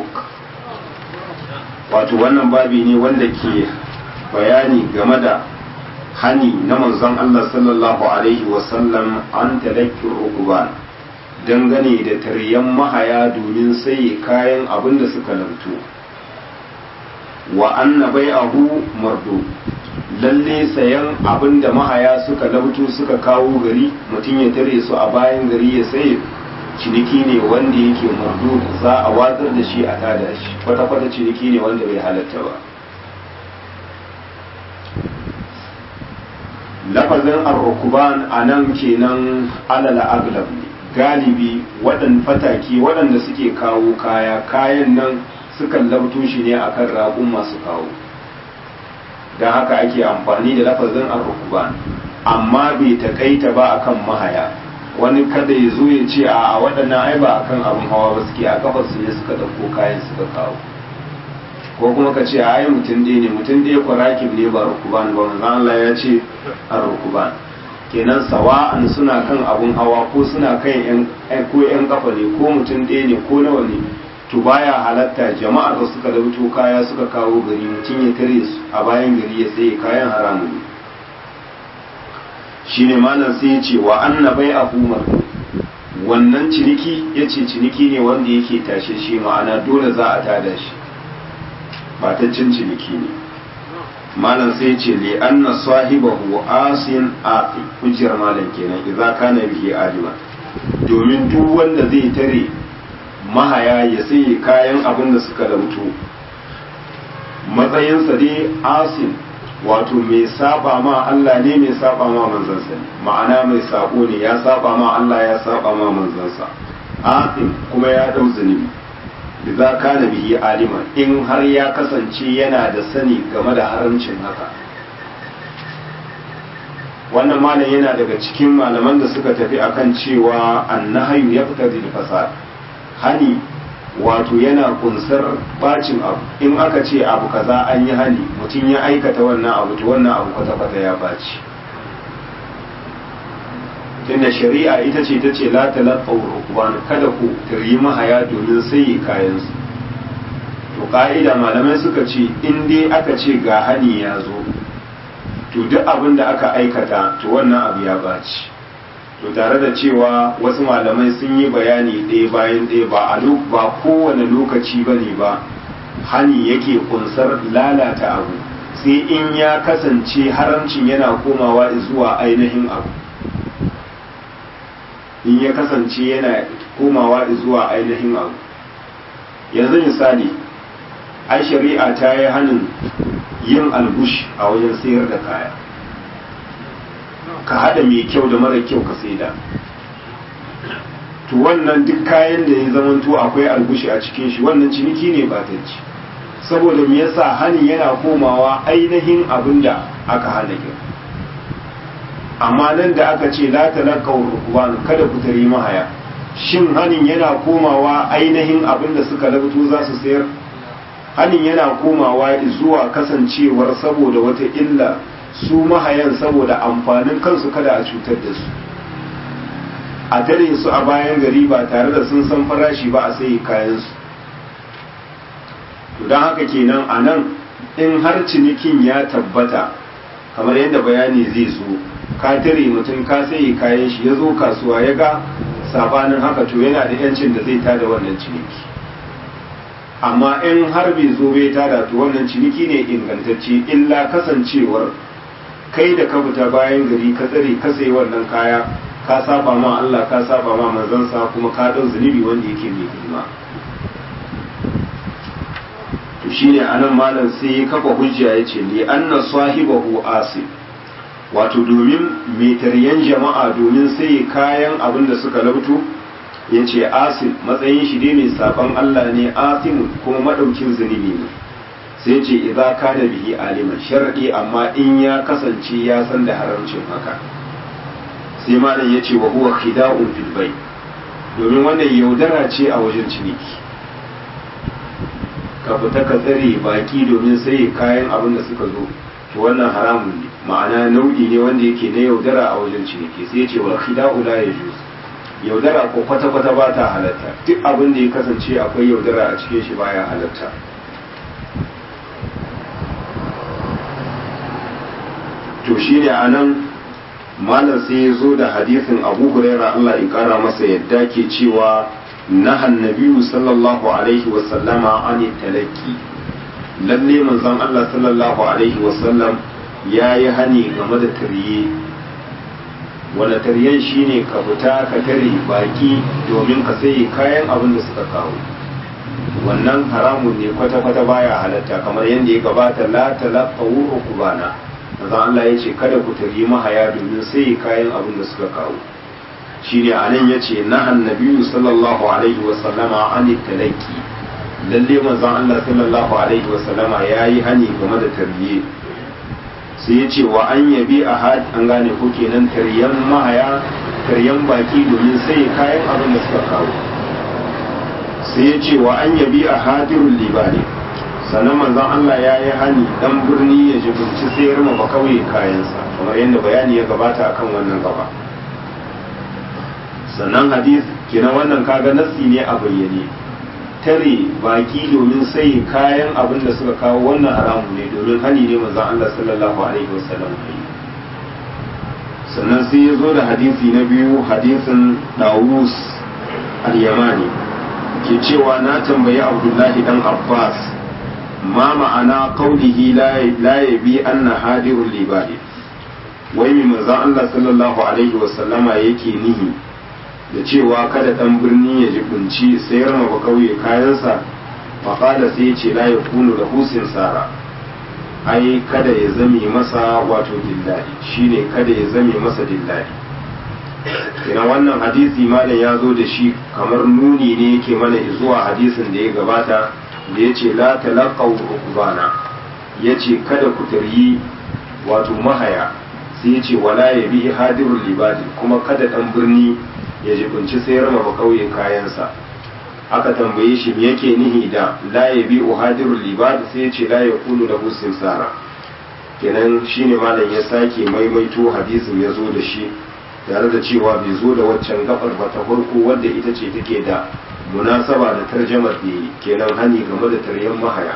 wato wannan babi ne wanda ke bayani game da hani na manzon Allah sallallahu alaihi wasallam an talakkin rukuban dangane da taryan mahaya domin sai kayan abin da suka lantu wa anna bai'ahu mardu lalle sayan abin da mahaya suka labto suka kawo gari mutum ya tare su a bayan gari ya saye ciniki ne wanda yake mardu za a watsar da shi a tada shi kwata-kwata ciniki ne wanda bai halatta ba lafazin arrukuban a nan kenan alal aglab ne galibi waɗanda fataki waɗanda suke kawo kaya kayan nan sukan labto shi ne akan raƙun masu kawo don haka ake amfani da lafazin arrukuban amma bai taƙaita ba akan mahaya wani kada ya zo ya ce a waɗannan ai ba akan abin hawa ba suke a kafar su ne suka ɗauko kayan suka kawo ko kuma ka ce ai mutum ɗaya ne mutum ɗaya kwarakin ne ba rukuban ba manzon Allah ya ce a rukuban kenan sawa'an suna kan abun hawa ko suna kan yan ko yan kafa ne ko mutum ɗaya ne ko nawa ne to baya halatta jama'ar da suka dauto kaya suka kawo gari mutum ya tare su a bayan gari ya tsaye kayan haramu ne shine malam sai ya ce wa anna bai a humar wannan ciniki ya ce ciniki ne wanda yake tashe shi ma'ana dole za a tada shi bataccen ciniki ne malam sai ce li anna sahibahu asin aqi hujjar malam kenan idza kana bihi alima domin duk wanda zai tare mahaya ya sai kayan abin da suka dauto matsayinsa dai asin wato mai saba ma Allah ne mai saba ma manzansa ne ma'ana mai sabo ne ya saba ma Allah ya saba ma manzansa aqim kuma ya dau zunubi idza kana bihi aliman in har ya kasance yana da sani game da haramcin haka wannan malam yana daga cikin malaman da suka tafi akan cewa annahayu yaqtadi al-fasad hani wato yana kunsar bacin abu in aka ce abu kaza an yi hani mutum ya aikata wannan abu to wannan abu kwata-kwata ya baci tunda shari'a ita ce ta ce la talaqaw rukban kada ku tari mahaya domin sai kayansu to ka'ida malamai suka ce in dai aka ce ga hani ya zo to duk abin da aka aikata to wannan abu ya baci to tare da cewa wasu malamai sun yi bayani ɗaya bayan ɗaya ba a ba kowane lokaci ba ne ba hani yake kunsar lalata abu sai in ya kasance haramcin yana komawa zuwa ainihin abu in ya kasance yana komawa zuwa ainihin abu yanzu misali ai shari'a ta yi hanin yin albush a wajen sayar da kaya ka haɗa mai kyau da mara kyau ka saida to wannan duk kayan da ya zamanto akwai albushi a cikin shi wannan ciniki ne ba ta ci saboda me yasa hanin yana komawa ainihin abin da aka hana ki amma nan da aka ce la talaqaw rukban kada ku tare mahaya shin hanin yana komawa ainihin abin da suka labto za su sayar hanin yana komawa zuwa kasancewar saboda wata illa su mahayan saboda amfanin kansu kada a cutar da su a tare su a bayan gari ba tare da sun san farashi ba a sai kayansu don haka kenan a nan in har cinikin ya tabbata kamar yadda bayani zai zo ka tare mutum ka sai kayan shi ya zo kasuwa ya ga sabanin haka to yana da yancin da zai tada wannan ciniki amma in har bai zo bai tada to wannan ciniki ne ingantacce illa kasancewar kai da ka fita bayan gari ka tsare ka sayi wannan kaya ka saba ma Allah ka saba ma manzansa kuma ka dau zunubi wanda yake mai girma to shine anan malam sai ya kafa hujja yace li anna sahibahu asib wato domin mai taryan jama'a domin sai kayan abin da suka lauto yace asib matsayin shi dai mai saban Allah ne asim kuma madaukin zunubi ne sai ce idza kana bihi aliman shar'i amma in ya kasance ya san da haramcin haka sai malam yace wa huwa khida'un fil bay domin wannan yaudara ce a wajen ciniki ka fita ka tsare baki domin sai kayan abin da suka zo to wannan haramun ne ma'ana nau'i ne wanda yake na yaudara a wajen ciniki sai yace wa khida'u la yajuz yaudara ko kwata-kwata ba ta halatta duk abin da ya kasance akwai yaudara a cikin shi baya halatta to shi ne a nan malam sai ya zo da hadisin abu huraira Allah ya kara masa yadda ke cewa nahan nabiyu sallallahu alaihi wasallama an talaki lalle manzon Allah sallallahu alaihi wasallam ya yi hani game da tariye wanda taryan shine ka fita ka tare baki domin ka sayi kayan abin da suka kawo wannan haramun ne kwata-kwata baya halatta kamar yadda ya gabata la talaqawu ukubana manzo Allah ya ce kada ku tari mahaya domin sayi kayan abin da suka kawo shine anan yace na annabi sallallahu alaihi wa sallama an talaqi lalle manzon Allah sallallahu alaihi wa sallama yayi hani game da tarbiye sai ya ce wa an yabi a an gane ko kenan taryan mahaya taryan baki domin sai kayan abin da suka kawo sai ya ce wa an yabi a hadirun libani sannan manzon Allah ya yi hani dan birni ya jibinci sayar ma bakauye kayansa kamar yadda bayani ya gabata akan wannan gaba sannan hadis kenan wannan kaga nassi ne a bayyane tare baki domin sai kayan abin da suka kawo wannan haramu ne domin hani ne manzon Allah sallallahu alaihi wasallam sannan sai ya zo da hadisi na biyu hadisin Dawus al-Yamani ke cewa na tambayi Abdullahi dan Abbas ma ma'ana qaulihi la yabi anna hadirul libadi wai mai manzon Allah sallallahu alaihi wasallama yake nihi da cewa kada dan birni ya jibinci sayar ma ba kauye kayansa faƙada sai ce la ya kunu da husin sara ai kada ya zame masa wato dillali shine kada ya zame masa dillali ina wannan hadisi malam ya zo da shi kamar nuni ne yake mana zuwa hadisin da ya gabata da ya ce la talaqaw rukbana ya ce kada ku taryi wato mahaya sai ya ce wala ya bi hadirul libadi kuma kada dan birni ya jibinci sayar ma kauye kayansa aka tambaye shi me yake nihi da la ya bi uhadirul libad sai ya ce la ya kunu da husin sara kenan shine malam ya sake maimaito hadisin ya zo da shi tare da cewa bai zo da waccan gabar ba ta farko wadda ita ce take da munasaba da tarjamar da yi kenan hani game da taryan mahaya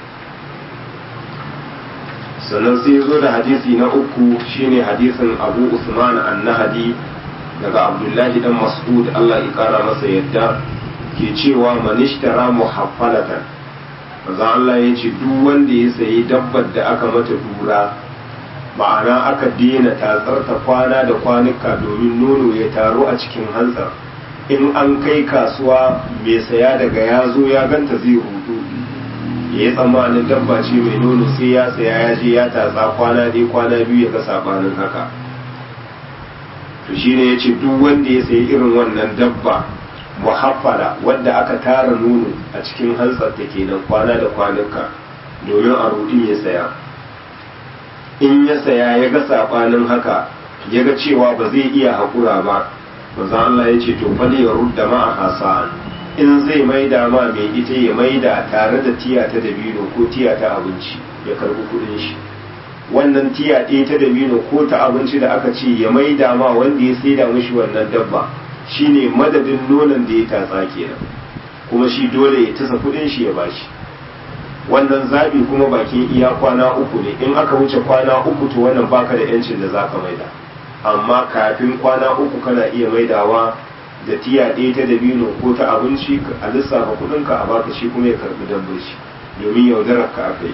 sannan sai ya zo da hadisi na uku shine hadisin abu usman annahadi daga abdullahi dan mas'ud Allah ya kara masa yadda ke cewa manishtara muhaffalatan maza Allah ya ce duk wanda ya sayi dabbar da aka mata dura ma'ana aka daina tatsar ta kwana da kwanuka domin nono ya taru a cikin hantsar in an kai kasuwa mai saya daga ya zo ya ganta zai hudu ya yi tsammanin dabba ce mai nono sai ya saya ya je ya tatsa kwana dai kwana biyu ya ga sabanin haka to shine ya ce duk wanda ya sayi irin wannan dabba muhaffala wadda aka tara nono a cikin hantsar ta kenan kwana da kwanuka domin a rudi ya saya in ya saya ya ga sabanin haka ya ga cewa ba zai iya haƙura ba manzo Allah ya ce to fali ya rudda ma a hasa'an in zai maida ma mai ita ya maida tare da tiya ta dabino ko tiya ta abinci ya karbi kudin shi wannan tiya ɗaya ta dabino ko ta abinci da aka ce ya maida ma wanda ya saida mishi wannan dabba shine madadin nonon da ya tatsa kenan kuma shi dole ya tasa kudin shi ya bashi wannan zabi kuma bakin iya kwana uku ne in aka wuce kwana uku to wannan baka da yancin da zaka maida amma kafin kwana uku kana iya maidawa da tiya ɗaya ta dabino ko ta abinci a lissafa kudinka a baka shi kuma ya karbi dabbar shi domin yaudarar ka aka yi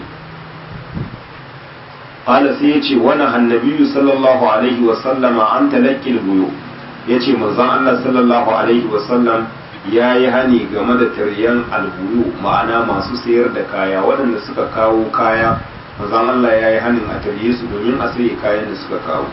qala sai yace wani annabi sallallahu alaihi wa sallama an talaqqil buyu yace manzon Allah sallallahu alaihi wa sallam yayi hani game da taryan albuyu ma'ana masu sayar da kaya waɗanda suka kawo kaya manzon Allah yayi hanin a tarye su domin a sayi kayan da suka kawo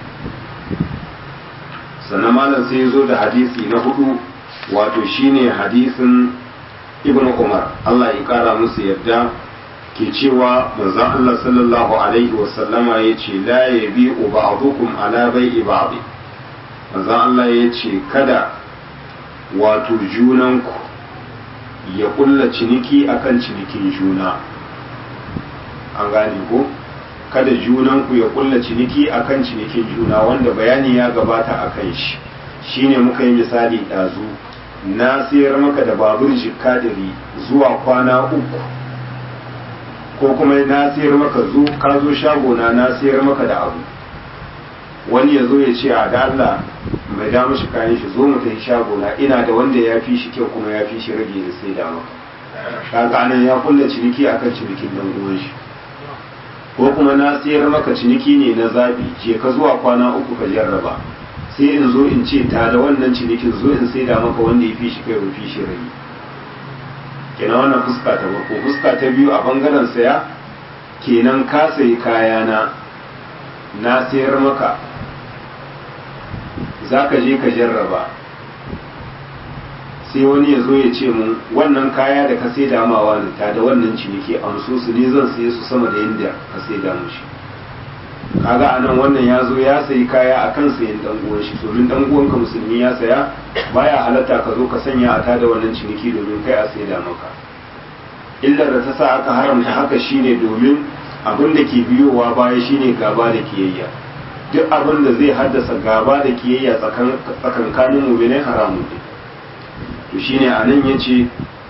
sannan malam sai zo da hadisi na hudu wato shine hadisin ibn umar Allah ya kara musu yadda ke cewa manzon Allah sallallahu alaihi wasallama ya ce la yabi ba'dukum ala bai'i ba'd manzon Allah ya ce kada wato junanku ya kulla ciniki akan cinikin juna an gane ko kada junanku ya kulla ciniki akan cinikin juna wanda bayani ya gabata a kan shi shine muka yi misali ɗazu na sayar maka da babur jikka dari zuwa kwana uku ko kuma na sayar maka zo ka zo shagona na sayar maka da abu wani ya zo ya ce a da Allah mai da mashi kayan shi zo mu tafi shagona ina da wanda ya fi shi kyau kuma ya fi shi rage da sai da maka kaga anan ya kulla ciniki akan cinikin dan uwan shi ko kuma na sayar maka ciniki ne na zabi je ka zuwa kwana uku ka jarraba sai in zo in ce ta da wannan cinikin zo in sai da maka wanda ya fi shi kai rufi shi rai kenan wannan fuska ta farko fuska ta biyu a bangaren saya kenan ka sayi kayana na sayar maka za ka je ka jarraba sai wani ya zo ya ce mun wannan kaya da ka sai damawa ne ta da wannan ciniki amso su ne zan saye su sama da yadda ka sai da mushi kaga anan wannan ya zo ya sayi kaya a kan sayin dan uwan shi domin dan uwanka musulmi ya saya baya halatta ka zo ka sanya a tada wannan ciniki domin kai a sai da maka illar da ta sa aka haramta haka shine domin abin da ke biyowa baya shine gaba da kiyayya duk abin da zai haddasa gaba da kiyayya tsakankanin mu'minai haramun ne to shine anan yace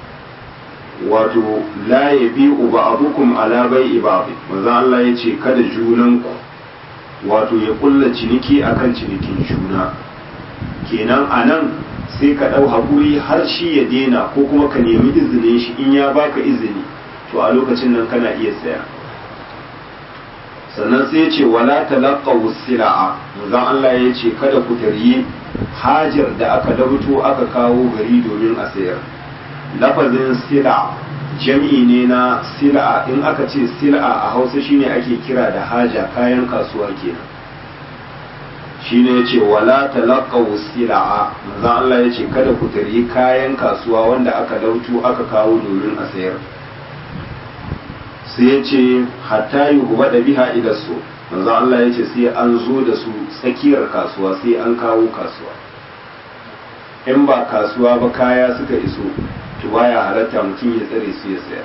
wato la yabi'u ba'dukum ala bai'i ba'd manzo Allah yace kada junanku wato ya kulla ciniki akan cinikin juna kenan anan sai ka dau hakuri har shi ya dena ko kuma ka nemi izinin shi in ya baka izini to a lokacin nan kana iya saya sannan sai ce wala talaqaw sila'a manzon Allah ya ce kada ku taryi hajar da aka dabuto aka kawo gari domin a sayar lafazin sila jam'i ne na sila in aka ce sila a Hausa shine ake kira da haja kayan kasuwa kenan shine yace wala talaqaw sila'a manzon Allah ya ce kada ku taryi kayan kasuwa wanda aka dauto aka kawo domin a sayar sai ya ce hatta yi guba da biha ila so manzo Allah ya ce sai an zo da su tsakiyar kasuwa sai an kawo kasuwa in ba kasuwa ba kaya suka iso to baya halatta mutum ya tsare su ya saya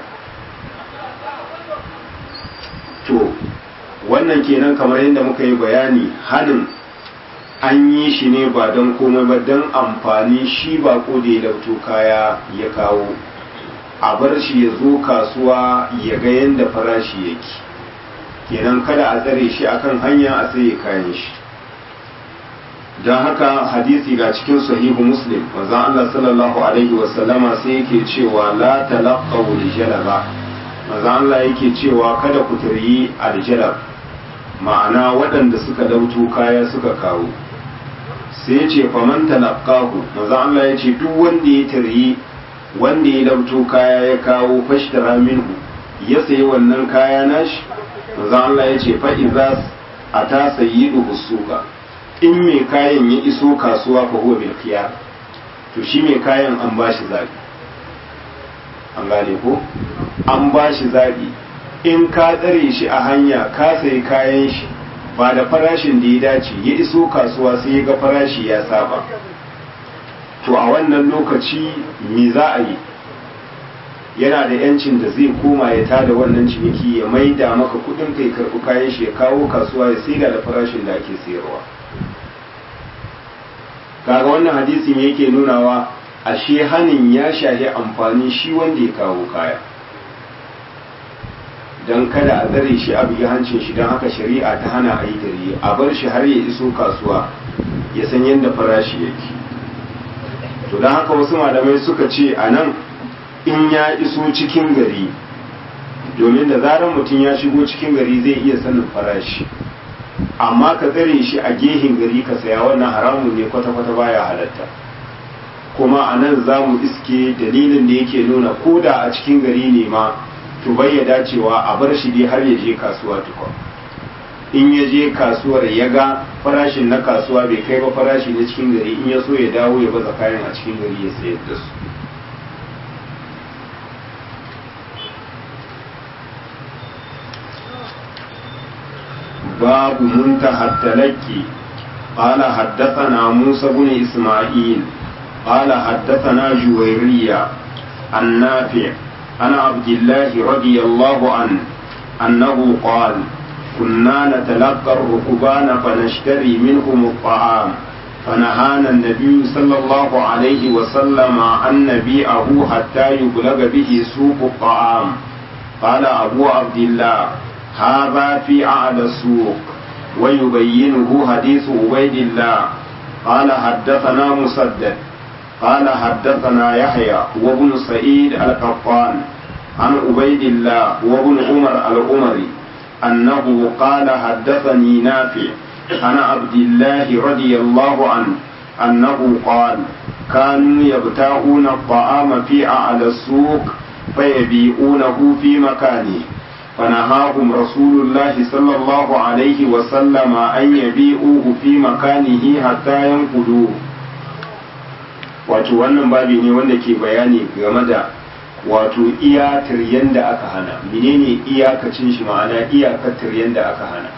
to wannan kenan kamar yadda muka yi bayani hanin an yi shi ne ba don komai ba don amfani shi ba ko da ya lauto kaya ya kawo a bar shi ya zo kasuwa ya ga yadda farashi yake kenan kada a tsare shi akan hanya a tsaye kayan shi don haka hadisi ga cikin sahihu muslim wanzan Allah sallallahu alaihi wasallama sai yake cewa la talaqaw aljalaba manzan Allah yake cewa kada ku taryi aljalab ma'ana waɗanda suka dauto kaya suka kawo sai ce faman talaqahu manzan Allah ya ce duk wanda ya taryi wanda ya dauto kaya ya kawo fashtara minhu ya sayi wannan kaya nashi manzo Allah ya ce fa iza ata sayyidu suqa in mai kayan ya iso kasuwa fa huwa bil khiyar to shi mai kayan an bashi zabi an gane ko an bashi zabi in ka tsare shi a hanya ka sayi kayan shi ba da farashin da ya dace ya iso kasuwa sai ya ga farashi ya saba to a wannan lokaci me za a yi yana da yancin da zai koma ya tada wannan ciniki ya maida maka kudin kai karbi kayan shi ya kawo kasuwa ya saida da farashin da ake sayarwa kaga wannan hadisi me yake nunawa ashe hanin ya shahi amfani shi wanda ya kawo kaya don kada a tsare shi a bugi hancin shi don haka shari'a ta hana a yi gari a bar shi har ya iso kasuwa ya san yadda farashi yake to don haka wasu malamai suka ce a nan in ya iso cikin gari domin da zarar mutum ya shigo cikin gari zai iya sanin farashi amma ka tsare shi a gehin gari ka saya wannan haramun ne kwata-kwata baya halatta kuma a nan za mu iske dalilin da yake nuna ko da a cikin gari ne ma to bai ya dacewa a bar shi dai har ya je kasuwa tukwa in ya je kasuwar ya ga farashin na kasuwa bai kai ba farashi na cikin gari in ya so ya dawo ya baza kayan a cikin gari ya sayar da su باب منتهى التلقي قال حدثنا موسى بن إسماعيل قال حدثنا جويرية النافع عن عبد الله رضي الله عنه أنه قال كنا نتلقى الركبان فنشتري منهم الطعام فنهانا النبي صلى الله عليه وسلم أن نبيعه حتى يبلغ به سوق الطعام قال أبو عبد الله هذا في أعلى السوق ويبينه حديث عبيد الله قال حدثنا مسدد قال حدثنا يحيى وابن سعيد القطان عن عبيد الله وابن عمر العمري أنه قال حدثني نافع عن عبد الله رضي الله عنه أنه قال كانوا يبتاعون الطعام في أعلى السوق فيبيعونه في مكانه فنهاهم رسول الله صلى الله عليه وسلم أن يبيعوه في مكانه حتى ينقلوه wato wannan babi ne wanda ke bayani game da wato iya tiryan da aka hana menene iyakacin shi ma'ana iyakar tiryan da aka hana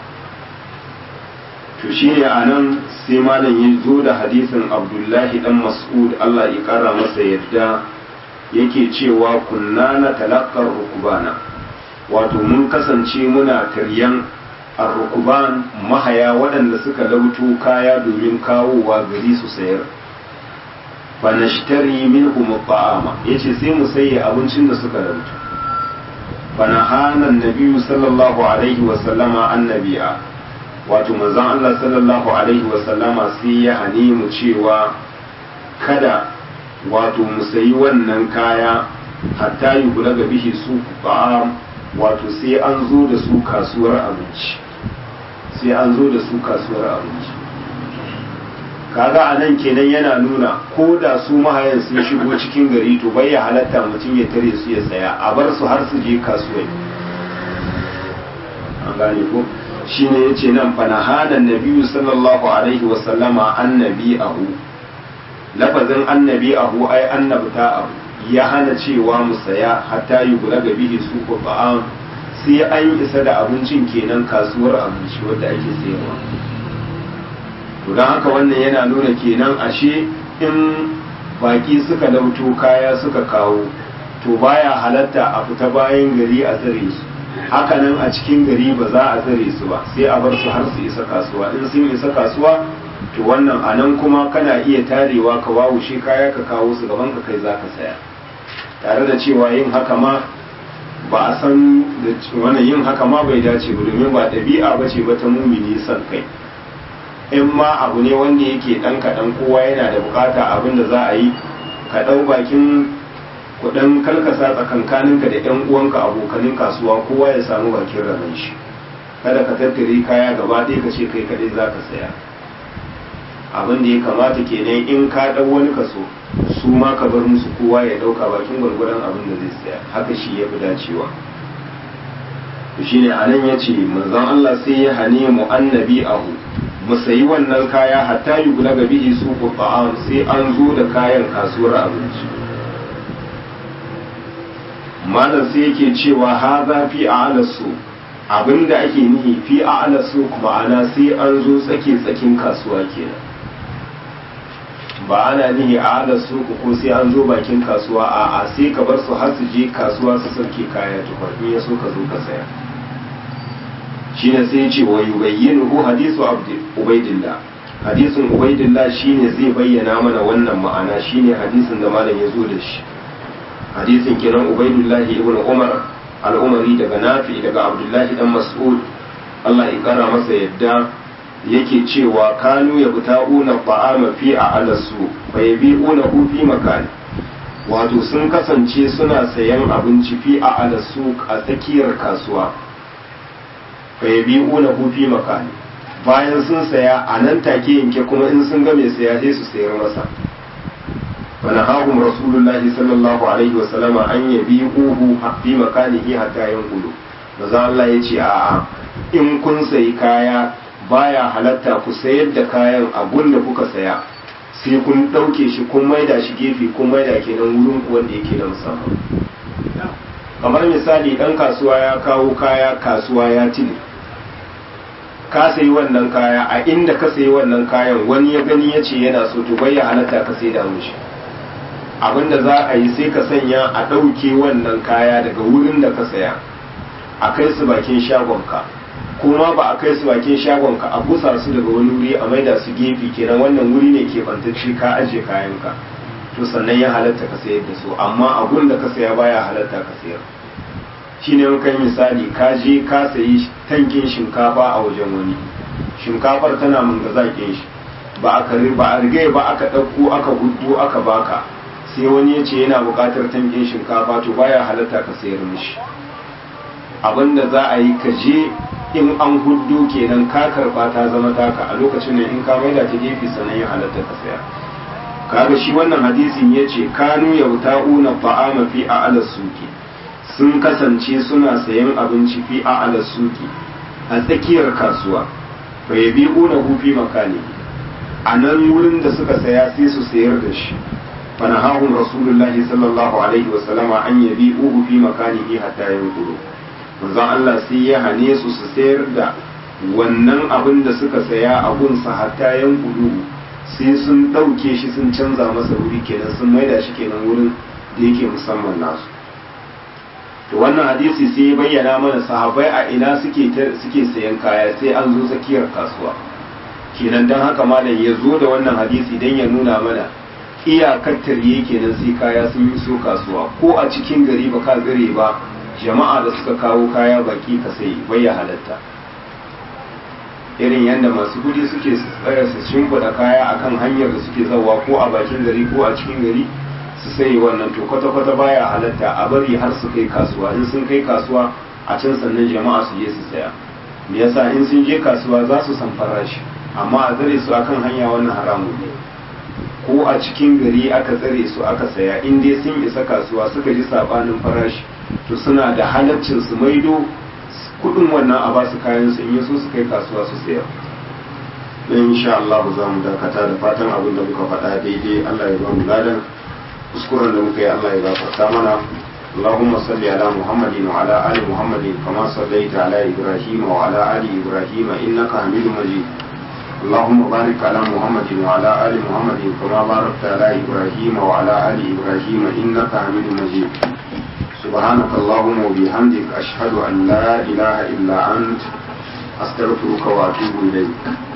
to shine anan sai malam ya zo da hadisin abdullahi dan mas'ud Allah ya kara masa yadda yake cewa kunna na talakkar rukubana wato mun kasance muna taryan arrukuban mahaya waɗanda suka lauto kaya domin kawowa gari su sayar fa nashtari minhum ta'ama yace sai mu sayi abincin da suka lauto fa nahana annabiyyu sallallahu alaihi wa sallama annabiya wato manzon Allah sallallahu alaihi wa sallama sai ya hani mu cewa kada wato mu sayi wannan kaya hatta yi kula ga bihi su ba'am wato sai an zo da su kasuwar abinci sai an zo da su kasuwar abinci kaga a nan kenan yana nuna ko da su mahayan sun shigo cikin gari to bai ya halatta mutum ya tare su ya saya a bar su har su je kasuwai an gane ko shine yace nan fa nahana nabiyyu sallallahu alaihi wa sallama annabi ahu lafazin annabi ahu ai annabta abu ya hana cewa mu saya hatta yi gula ga bihi su ko ba'an sai an isa da abincin kenan kasuwar abinci wadda ake sayarwa to don haka wannan yana nuna kenan ashe in baki suka lauto kaya suka kawo to baya halatta a fita bayan gari a tsare su hakanan a cikin gari ba za a tsare su ba sai a bar su har su isa kasuwa in sun isa kasuwa to wannan a nan kuma kana iya tarewa ka wawushe kaya ka kawo su gaban ka kai za ka saya tare da cewa yin haka ma ba a san da wannan yin haka ma bai dace ba domin ba ɗabi'a ba ce ba ta mumini son kai in ma abu ne wanda yake ɗan kaɗan kowa yana da bukata abin da za a yi ka ɗau bakin kuɗin kalkasa tsakankaninka da ƴan uwanka abokanin kasuwa kowa ya samu bakin rabon shi kada ka tattare kaya gaba ɗaya ka ce kai kaɗai za ka saya abin da ya kamata kenan in ka ɗau wani kaso su ma ka bar musu kowa ya ɗauka bakin gwargwadon abin da zai saya haka shi ya fi dacewa to shine a nan ya ce manzon Allah sai ya hane mu annabi ahu mu sayi wannan kaya hatta yi gula ga bihi su ta'am sai an zo da kayan kasuwar abinci malam sai yake cewa ha za fi a su abinda ake nihi fi a su ma'ana sai an zo tsake tsakin kasuwa kenan ba ana nihi a ala suku ko sai an zo bakin kasuwa a a sai ka bar su har su je kasuwa su sauke kaya tukun in ya so ka zo ka saya shine sai ce wa yubayyinu hadisu abdi ubaidillah hadisin ubaidillah shine zai bayyana mana wannan ma'ana shine hadisin da malam ya zo da shi hadisin kenan ubaidillah ibn umar al-umari daga nafi daga abdullahi dan mas'ud Allah ya kara masa yadda yake cewa kanu ya buta'una ta'ama fi a alasu fa yabi'una hu fi makani wato sun kasance suna sayan abinci fi a alasu a tsakiyar kasuwa fa yabi'una hu fi makani bayan sun saya a nan take yanke kuma in sun ga mai saya sai su sayar masa fa nahahum rasulullahi sallallahu alaihi wa sallama an yabi'uhu fi makanihi hatta yanqulu maza Allah yace a'a in kun sayi kaya baya halatta ku sayar da kayan abun da kuka saya sai kun ɗauke shi kun maida shi gefe kun maida kenan wurin ku wanda yake na musamman kamar misali ɗan kasuwa ya kawo kaya kasuwa ya tile ka sayi wannan kaya a inda ka sayi wannan kayan wani ya gani ya ce yana so to bai ya halatta ka sai da mushi abinda za a yi sai ka sanya a ɗauke wannan kaya daga wurin da ka saya a kai su bakin shagonka kuma ba a kai su bakin shagonka a busa su daga wani wuri a maida su gefe kenan wannan wuri ne ke bantacce ka aje kayanka to sannan ya halatta ka sayar da su amma abun da ka saya baya halatta ka sayar shine in kai misali ka je ka sayi tankin shinkafa a wajen wani shinkafar tana mangazakin shi ba a kare ba a rigai ba aka ɗauko aka gudu aka baka sai wani ya ce yana buƙatar tankin shinkafa to baya halatta ka sayar mishi abinda za a yi ka je in an huddo kenan ka karba ta zama taka a lokacin nan in ka maida ta gefe sannan ya halatta ka saya kaga shi wannan hadisin ya ce kanu yauta'una ta'ama fi a'ala suki sun kasance suna sayan abinci fi a'ala suki a tsakiyar kasuwa fa yabi'una hu fi makani a nan wurin da suka saya sai su sayar da shi fa nahahum rasulullahi sallallahu alaihi wa sallama an yabi'uhu fi makanihi hatta yanqulu manzon Allah sai ya hane su su sayar da wannan abin da suka saya a gunsa hatta yanqulu sai sun ɗauke shi sun canza masa wuri kenan sun maida shi kenan wurin da yake musamman nasu to wannan hadisi sai ya bayyana mana sahabbai a ina suke suke sayan kaya sai an zo tsakiyar kasuwa kenan dan haka malam ya zo da wannan hadisi dan ya nuna mana iyakar tarye kenan sai kaya sun yi so kasuwa ko a cikin gari ba ka gare ba jama'a da suka kawo kaya baki ka sai bai ya halatta irin yadda masu kudi suke tsaya su shimfiɗa kaya akan hanyar da suke zawa ko a bakin gari ko a cikin gari su sai wannan to kwata-kwata baya halatta a bari har su kai kasuwa in sun kai kasuwa a can sannan jama'a su je su saya me yasa in sun je kasuwa za su san farashi amma a tsare su akan hanya wannan haramun ne ko a cikin gari aka tsare su aka saya in dai sun isa kasuwa suka ji sabanin farashi to suna da halaccin su maido kudin wannan a basu kayan su in yaso su kai kasuwa su sayar dan insha Allah za mu dakata da fatan abin da muka faɗa daidai Allah ya ba mu ladan kuskuren da muka yi Allah ya gafarta mana اللهم صل على محمد وعلى آل محمد كما صليت على إبراهيم وعلى آل إبراهيم إنك حميد مجيد اللهم بارك على محمد وعلى آل محمد كما باركت على إبراهيم وعلى آل إبراهيم إنك حميد مجيد سبحانك اللهم وبحمدك أشهد أن لا إله إلا أنت أستغفرك وأتوب إليك